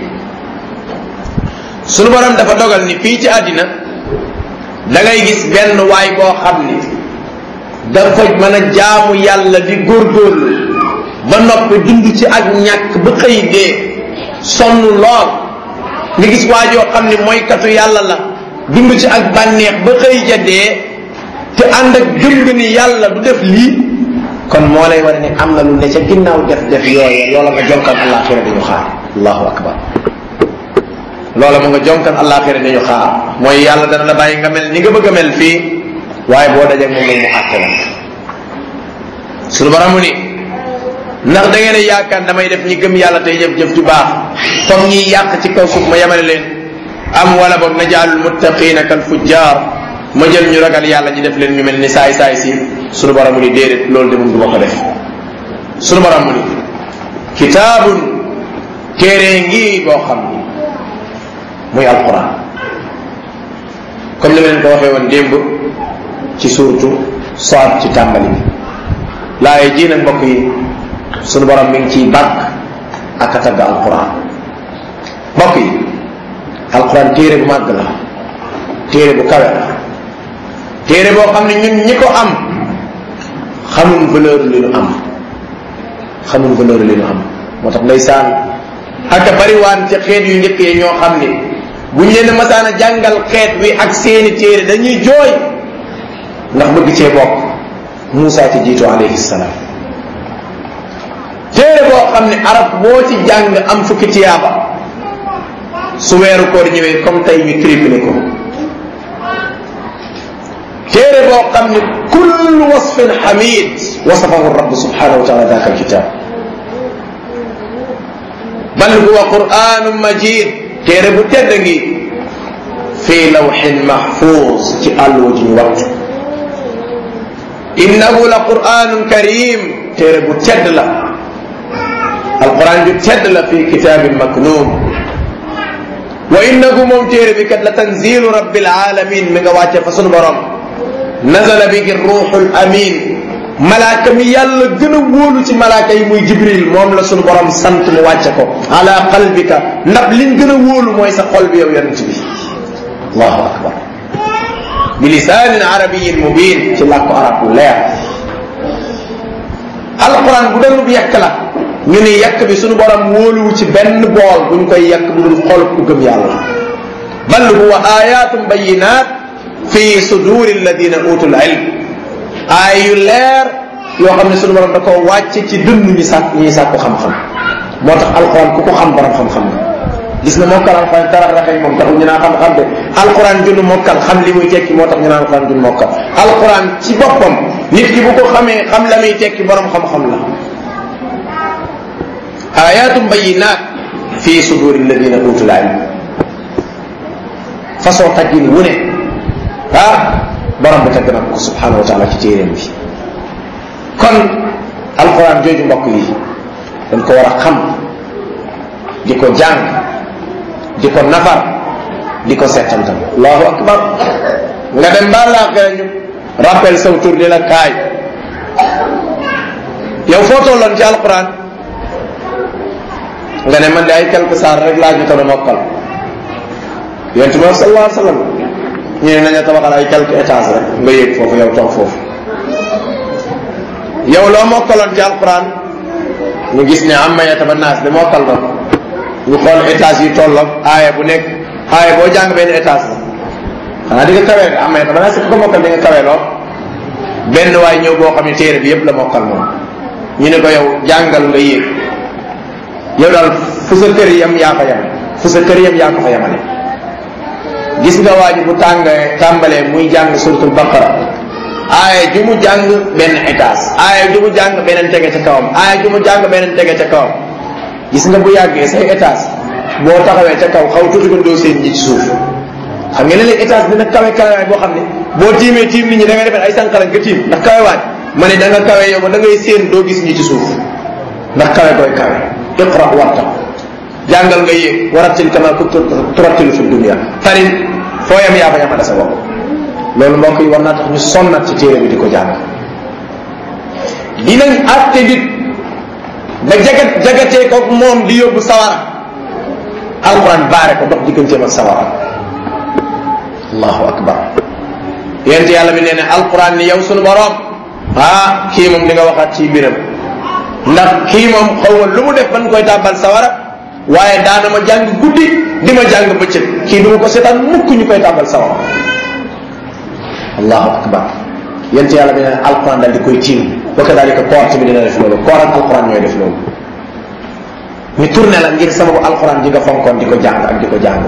sunu borom dafa dogal ni fii ci àddina da ngay gis benn waay boo xam ni dafa mën a jaamu yàlla di góorgóorlu ba noppi dund ci ak ñàkk ba xëy dee sonn lool nga gis waajoo xam ni mooykatu yàlla la dund ci ak bànneex ba xëy ja dee te ànd ak gëm nga ni yàlla du def lii kon moo lay war ni am na lu ne ca ginnaaw def def yooye loola nga jonkan àllaaxira dañu xaar allahu akbar loola mu nga jonkan àllaaxira dañu xaar mooy yàlla dana la bàyyi nga mel ni nga bëgg a mel fii waaye boo dajee moom mu àtte la suñu baramu ni ndax da ngeen a yaakaar damay def ñi gëm yàlla tey jëf jëf ju baax comme ñiy yàq ci kaw suuf ma yemale leen am wala boog najaalul muttaqina kal fujjar ma jël ñu ragal yàlla ñu def leen ñu mel ni saay saay si sunu borom mu ni déedéet loolu de moom du ma ko def sunu borom mu ni kitaabun téere ngi boo xam ni muy alquran comme ni ma leen ko waxee woon démb ci suurtu Saad ci tàmbali bi laaye ji nag mbokk yi sunu borom mi ngi ciy bàkk ak a tagg alquran mbokk yi alquran téere bu màgg la téere bu kawe la téere boo xam ne ñun ñi ko am xamul valeur li ñu am xamul valeur li ñu am moo tax ndeysaan ak a bariwaan ci xeet yu njëkk yi ñoo xam ni buñ leen masaan a jàngal xeet wi ak seeni téere dañuy jooy ndax bëgg cee bokk Moussa ci jiitu alayhi salaam téere boo xam ne arab boo ci jàng am fukki tiyaaba su weeru koor ñëwee comme tey ñu triplé ko téere boo xam ne kullu wasfin xamid wasafahu rabb subhanahu wa taala daka alkitab bal huwa quranun majid téere bu tedd ngi fii lawxin mahfuz ci àlluwa ji ñu wattu innahu la quranun karim téere bu tedd la alquran ju tedd la fi kitabin maknun wa innahu moom téere bi kat la tanzilu rabbil alamin mi nga wàcce fa sunu borom nazala bihi ruuxul amin malaaka mi yàlla gën a wóolu ci malaaka yi muy jibril moom la sunu borom sant mu wàcce ko ala qalbika ndax liñ gën a wóolu mooy sa xol bi yow yonent bi allahu akbar bi lisaanin arabiyin mubin ci làkku arab bu leer alquran bu doon bu yekk la ñu ni yekk bi sunu borom wóoluwu ci benn bool bu ñu koy yekk bu dul xol ku gëm yàlla bal huwa ayatum bayinat fi suduri alladina utul ilm aay yu leer yoo xam ne sunu borom da koo wàcce ci dënn ñi sàkk ñi sàkku xam-xam moo tax alquran ku ko xam borom xam-xam nga gis nga mokkal alquran tarax raxay moom taxul ñu naan xam-xam de alquran junnu mokkal xam li muy tekki moo tax ñu naan alquran junnu mokkal alquran ci boppam nit ki bu ko xamee xam la muy tekki borom xam-xam la ayatum bayinat fi suduri alladina utul ilm façon taggin wu ne ah borom bi tagg na ko subhanahu wa taala ci téeréem bi kon alquran jooju mbokk yi dañ ko war a xam di ko jàng di ko nafar di ko settantal allahu akbar nga dem ba laaxira ñu rappel saw tur di la kaay yow foo tolloon ci alquran nga ne man de ay quelques saar rek laa jotoon a mokkal yonent bi sallallahu alayhi wa sallam ñu ne nañu tabaxal ay quelques étages rek nga yéeg foofu yow toog foofu yow loo mokkaloon ci alquran ñu gis ne am mayata ba naas de mokkal na ñu xool étage yi tolloog aaya bu nekk aaya boo jàng benn étage la xanaa di nga kawee nga am mayata ba naas ku ko mokkal di nga kawee lool benn waay ñëw boo xam ne téere bi yépp la mokkal moom ñu ne ko yow jàngal nga yéeg yow daal fu sa kër yam yaa fa yam fu sa kër yam yaa ko fa yamale gis nga waa ji bu tàng tàmbalee muy jàng suratul baqara aaya ju mu jàng benn étage aaya ju mu jàng beneen tege ca kawam aaya ju mu jàng beneen tege ca kawam gis nga bu yàggee say étage boo taxawee ca kaw xaw tuuti ko doo seen ñi ci suuf xam nga ne léegi étage dina kawe kawe boo xam ne boo tiimee tiim nit ñi da ngay defee ay sànqalañ nga tiim ndax kawe waaj ma ne da nga kawe yow ba da ngay séen doo gis ñi ci suuf ndax kawe koy kawe iqra warta jàngal nga yéeg warattil kama kunta turattilu fi dunia tarin foo yam yaa fa yamale sa bopp loolu mbokk yi war naa tax ñu sonnat ci téere bi di ko jàng dinañ àtte nit ba jagat jagatee ko moom di yóbbu sawara alquran baare ko dox digganteem ak sawara allahu akbar yent yàlla bi nee ne alquran ni yow sunu borom ah kii moom di nga waxaat ci mbiram ndax kii moom xaw ma lu mu def ban koy tàbbal sawara waaye daana ma jàng guddi di ma jàng bëccëg kii du ma ko seetaan mukk ñu koy tàbbal sawara allahu akbar yent yàlla bi ne alquran dal di koy tiim wa kadalika koor tamit dina def loolu koor ak alquran ñooy def loolu ñu tourné la ngir sababu alquran ji nga fonkoon di ko jàng ak di ko jàng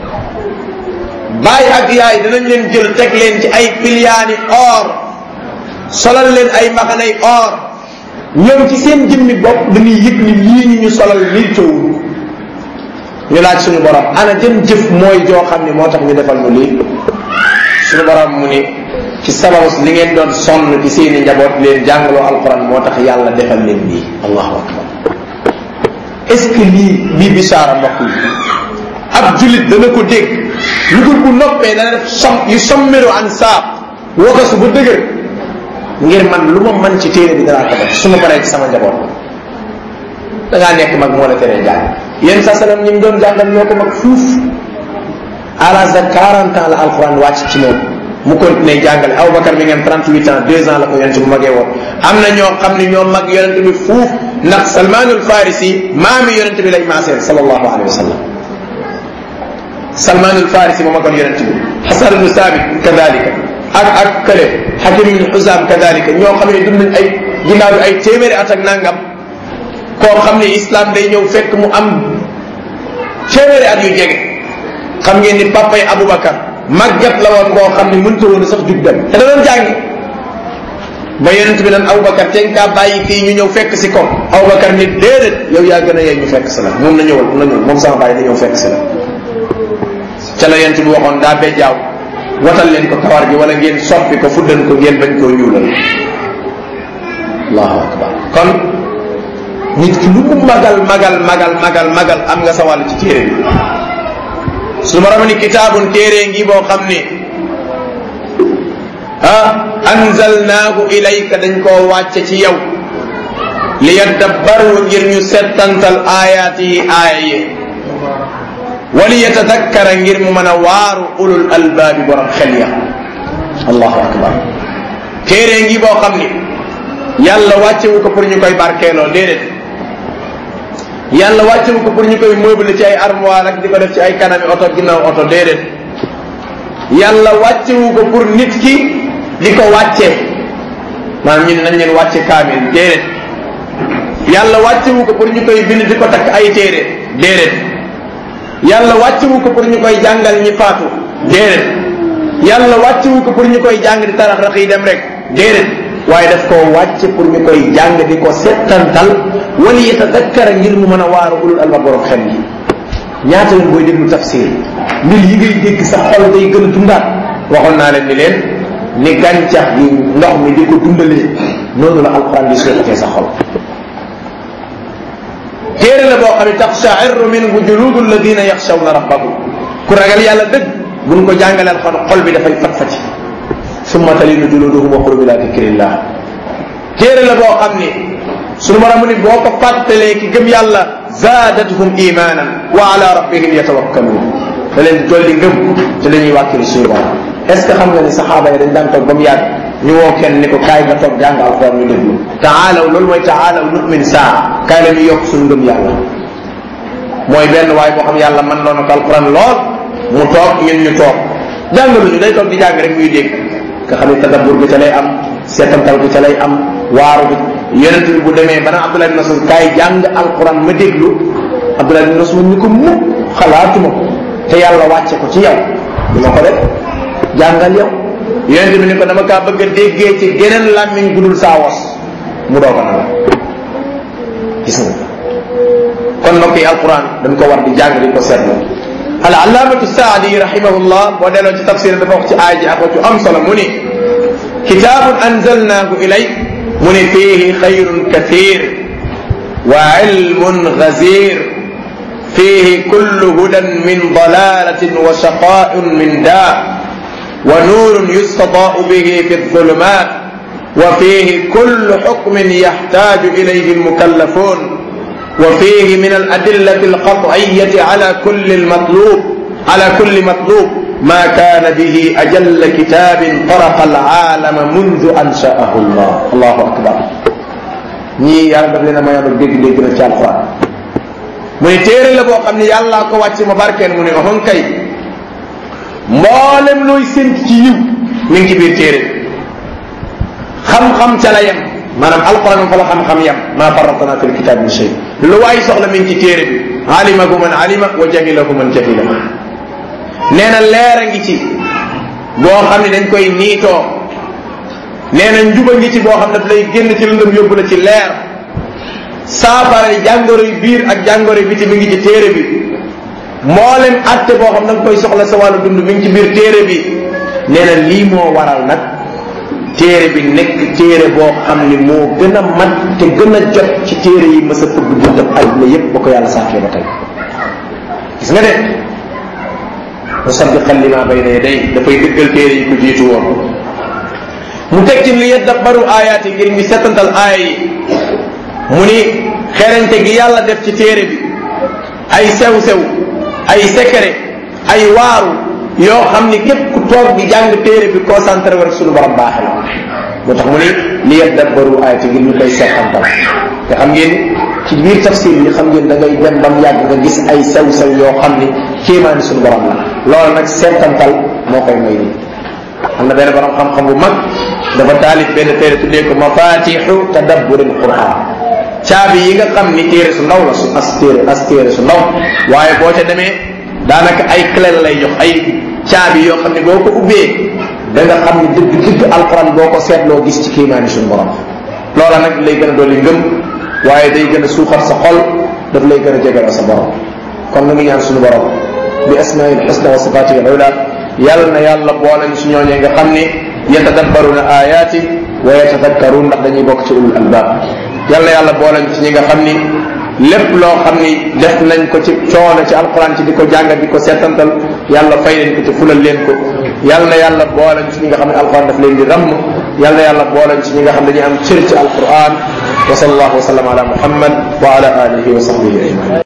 bàyyi ak yaay danañ leen jël teg leen ci ay piliyaani or solal leen ay mbaxanay or ñoom ci seen jëmmi bopp dañuy yëg ni lii ñu ñu solal lii coowul ñu laaj suñu borom ana jën jëf mooy joo xam ne moo tax ñu defal ñu lii suñu borom mu ni ci sababu li ngeen doon sonn ci seeni njaboot leen jàngaloo alquran moo tax yàlla defal leen lii allahu akbar est ce que lii lii bisaara mbokk yi ab julit dana ko dégg lu dul bu noppee dana def som yu sommiru an saab wakasu bu dëgër ngir man lu ma man ci téere bi danaa ko def su ma paree ci sama njaboot da ngaa nekk mag moo la teree jàng yéen sa salam ñi mu doon jàngal ñoo ko mag fuuf à l'âge de 40 ans la alquran wàcc ci moom mu continué jàngale Aboubacar mi ngeen 38 ans 2 ans la ko yonente bu magee woon am na ñoo xam ne ñoo mag yonente bi fuuf ndax salmanul farisi maami yonente bi lay maaseel sallallahu alayhi wa sallam salmanul farisi moo magoon yonente bi xasan ibnu sabit kadalika ak ak kële xakim ibnu xusam kadalika ñoo xam ne dund nañ ay ginnaaw bi ay téeméeri at ak nangam koo xam ne islam day ñëw fekk mu am téeméeri at yu jege xam ngeen ni papay Aboubacar màggat la woon koo xam ne mënta woon sax jug dem te da doon jàngi ba yonent bi naan Aboubacar te kaa bàyyi kii ñu ñëw fekk si ko Aboubacar ni déedéet yow yaa gën a yey ñu fekk si la moom na ñëwal na ñëw moom sama bàyyi na ñëw fekk si la ca la yonent bi waxoon daa bee jaaw watal leen ko kawar gi wala ngeen soppi ko fuddan ko ngeen bañ koo ñuulal allahu akbar kon nit ki lu mu magal magal magal magal magal am nga sa wàll ci téere bi su ma ni kitaabun téere ngi boo xam ni ah anzalnaahu ilayka dañ koo wàcce ci yow li yaddabbaru ngir ñu settantal aayaat yi aaya yi wali yatadakkara ngir mu mën a waaru ulul albaabi borom xel ya allahu akbar téere ngi boo xam ni yàlla wàccewu ko pour ñu koy barkeeloo déedéet yàlla wàccewu ko pour ñu koy meuble ci ay armoire ak di ko def ci ay kanami oto ginnaaw oto déedéet yàlla wàccewu ko pour nit ki di ko wàccee maanaam ñu ne nañ leen wàcce kaamil déedéet yàlla wàccewu ko pour ñu koy bind di ko takk ay téere déedéet yàlla wàccewu ko pour ñu koy jàngal ñi faatu déedéet yàlla wàccewu ko pour ñu koy jàng di tarax rax yi dem rek déedéet waaye daf koo wàcce pour ñu koy jàng di ko settantal wala yatadakkara ngir mu mën a waaru ulul alba borom xel yi ñaata yoon booy déglu tafsir mbir yi ngay dégg sa xol day gën a dundaat waxoon naa leen ni leen ni gàncax gi ndox mi di ko dundalee noonu la alquran di suuxatee sa xol téere la boo xam ne taxsha'irru minhu juludu alladina yaxshawna rabbahum ku ragal yàlla dëgg buñ ko jàngaleel xol xol bi dafay fat fati summa talinu juluduhum wa qulubuhum ila dikrillah téere la boo xam ni sunu borom mu ni boo ko fàttalee ki gëm yàlla zaadathum imanan wa ala rabbihim yatawakkaluun da leen dolli ngëm te dañuy wàkkili suñu borom est ce que xam nga ni saxaaba yi dañ daan toog ba mu yàgg ñu woo kenn ni ko kaay nga toog jàng alquran ñu déglu taalaw loolu mooy taalaw nu'min saa kaay la ñu yokk suñu ngëm yàlla mooy benn waay boo xam yàlla man loona ko alquran lool mu toog ñun ñu toog jàngaluñu day toog di jàng rek muy dégg nga xam ne tadabbur bi ca lay am seetantal bi ca lay am waaru bi yonent bi bu demee bana Abdullah bin Mas'ud kaay jàng alquran ma déglu Abdullah bin Mas'ud ñu ko mukk xalaatuma ko te yàlla wàcce ko ci yow du ma ko def jàngal yow yonent bi ni ko dama kaa bëgg a déggee ci geneen làmmiñ gudul saa wos mu doog a na la gis nga kon mbokk yi alquran dañ ko war di jàng di ko seetlu al allaamatu saadi rahimahullah boo delloo ci tafsir dafa wax ci aay ji ak ci am solo mu ni kitaabun anzalnaahu ilayk mu ni fiihi xayrun kathir wa ilmun gazir fiihi kullu hudan min dalalatin wa shaqaa'un min daa wa nuurun yustadaa'u bihi fi الظulumaat wa fiihi kullu xukmin yaxtaaju ilayhi almukallafuun وفيه من الأدلة القطعية على كل المطلوب على كل مطلوب ما كان به أجل كتاب طرق العالم منذ أنشأه الله الله أكبر ñii yàlla daf leen a mayoon ak dégg-dégg na ci alquran mu ne téere la boo xam ne yàllaa ko wàcc ma barkeen mu ne waxoon kay mboolem looy sént ci yiw mi ngi ci biir téere xam-xam ca la yem maanaam alquran fa la xam-xam yam maa farratna fi lkitab min shay lu waay soxla mi ngi ci téere bi alimahu man alima wa jahilahu man jahila nee na leer a ngi ci boo xam ne dañ koy niitoo nee na njuba ngi ci boo xam ne daf lay génn ci lëndëm yóbbu la ci leer saafara jàngoro yu biir ak jàngoro yu biti mi ngi ci téere bi mboolem atte boo xam da nga koy soxla sa wàllu dund mi ngi ci biir téere bi nee na lii moo waral nag téere bi nekk téere boo xam ni moo gën a mat te gën a jot ci téere yi mës a fëgg buntab àdduna yépp ba ko yàlla sàkkee ba tey gis nga de musaddiqan lima bayna yaday dafay dëggal téere yi ko jiitu woon mu teg ci li yadabbaru aayaat yi ngir ñu setantal aaya yi mu ni xerante gi yàlla def ci téere bi ay sew-sew ay secret ay waaru yoo xam ni képp ku toog di jàng téere bi concentré wu rek suñu borom baaxe la moo tax mu ni li yadabbaru ayati ngir ñu koy seetantal te xam ngeen ci biir tafsir yi xam ngeen da ngay dem ba mu yàgg nga gis ay sew-sew yoo xam ni kéemaani suñu borom la loolu nag seetantal moo koy may nii am na benn borom xam-xam bu mag dafa taalif benn téere tuddee ko mafatixu tadabburil quran caabi yi nga xam ni téere su ndaw la su as téere as téere su ndaw waaye boo ca demee daanaka ay clé la lay jox ay caabi yoo xam ne boo ko ubbee da nga xam ne dëgg dëgg alquran boo ko seetloo gis ci kéemaani suñu borom loola nag lay gën a dolli ngëm waaye day gën a suuxat sa xol daf lay gën a jegaloo sa borom kon nu ngi ñaan suñu borom bi asmail xusna wa sifatihi al ula yàlla na yàlla boole ñu si ñooñee nga xam ni yatadabbaruna ayaati wa yatadakkarun ndax dañuy bokk ci ulul albab yàlla yàlla boole ñu ci ñi nga xam ni lépp loo xam ni def nañ ko ci coono ci alquran ci di ko jàngat di ko seetantal yàlla fay leen ko ci fulal leen ko yal na yàlla booleñ ci ñi nga xam ne alquran daf leen di ramm yal na yàlla booleñ ci ñi nga xam ne dañuy am cër ci alquran wa sallallahu wa sallam ala muhammad wa ala alihi wa sahbihi ajmain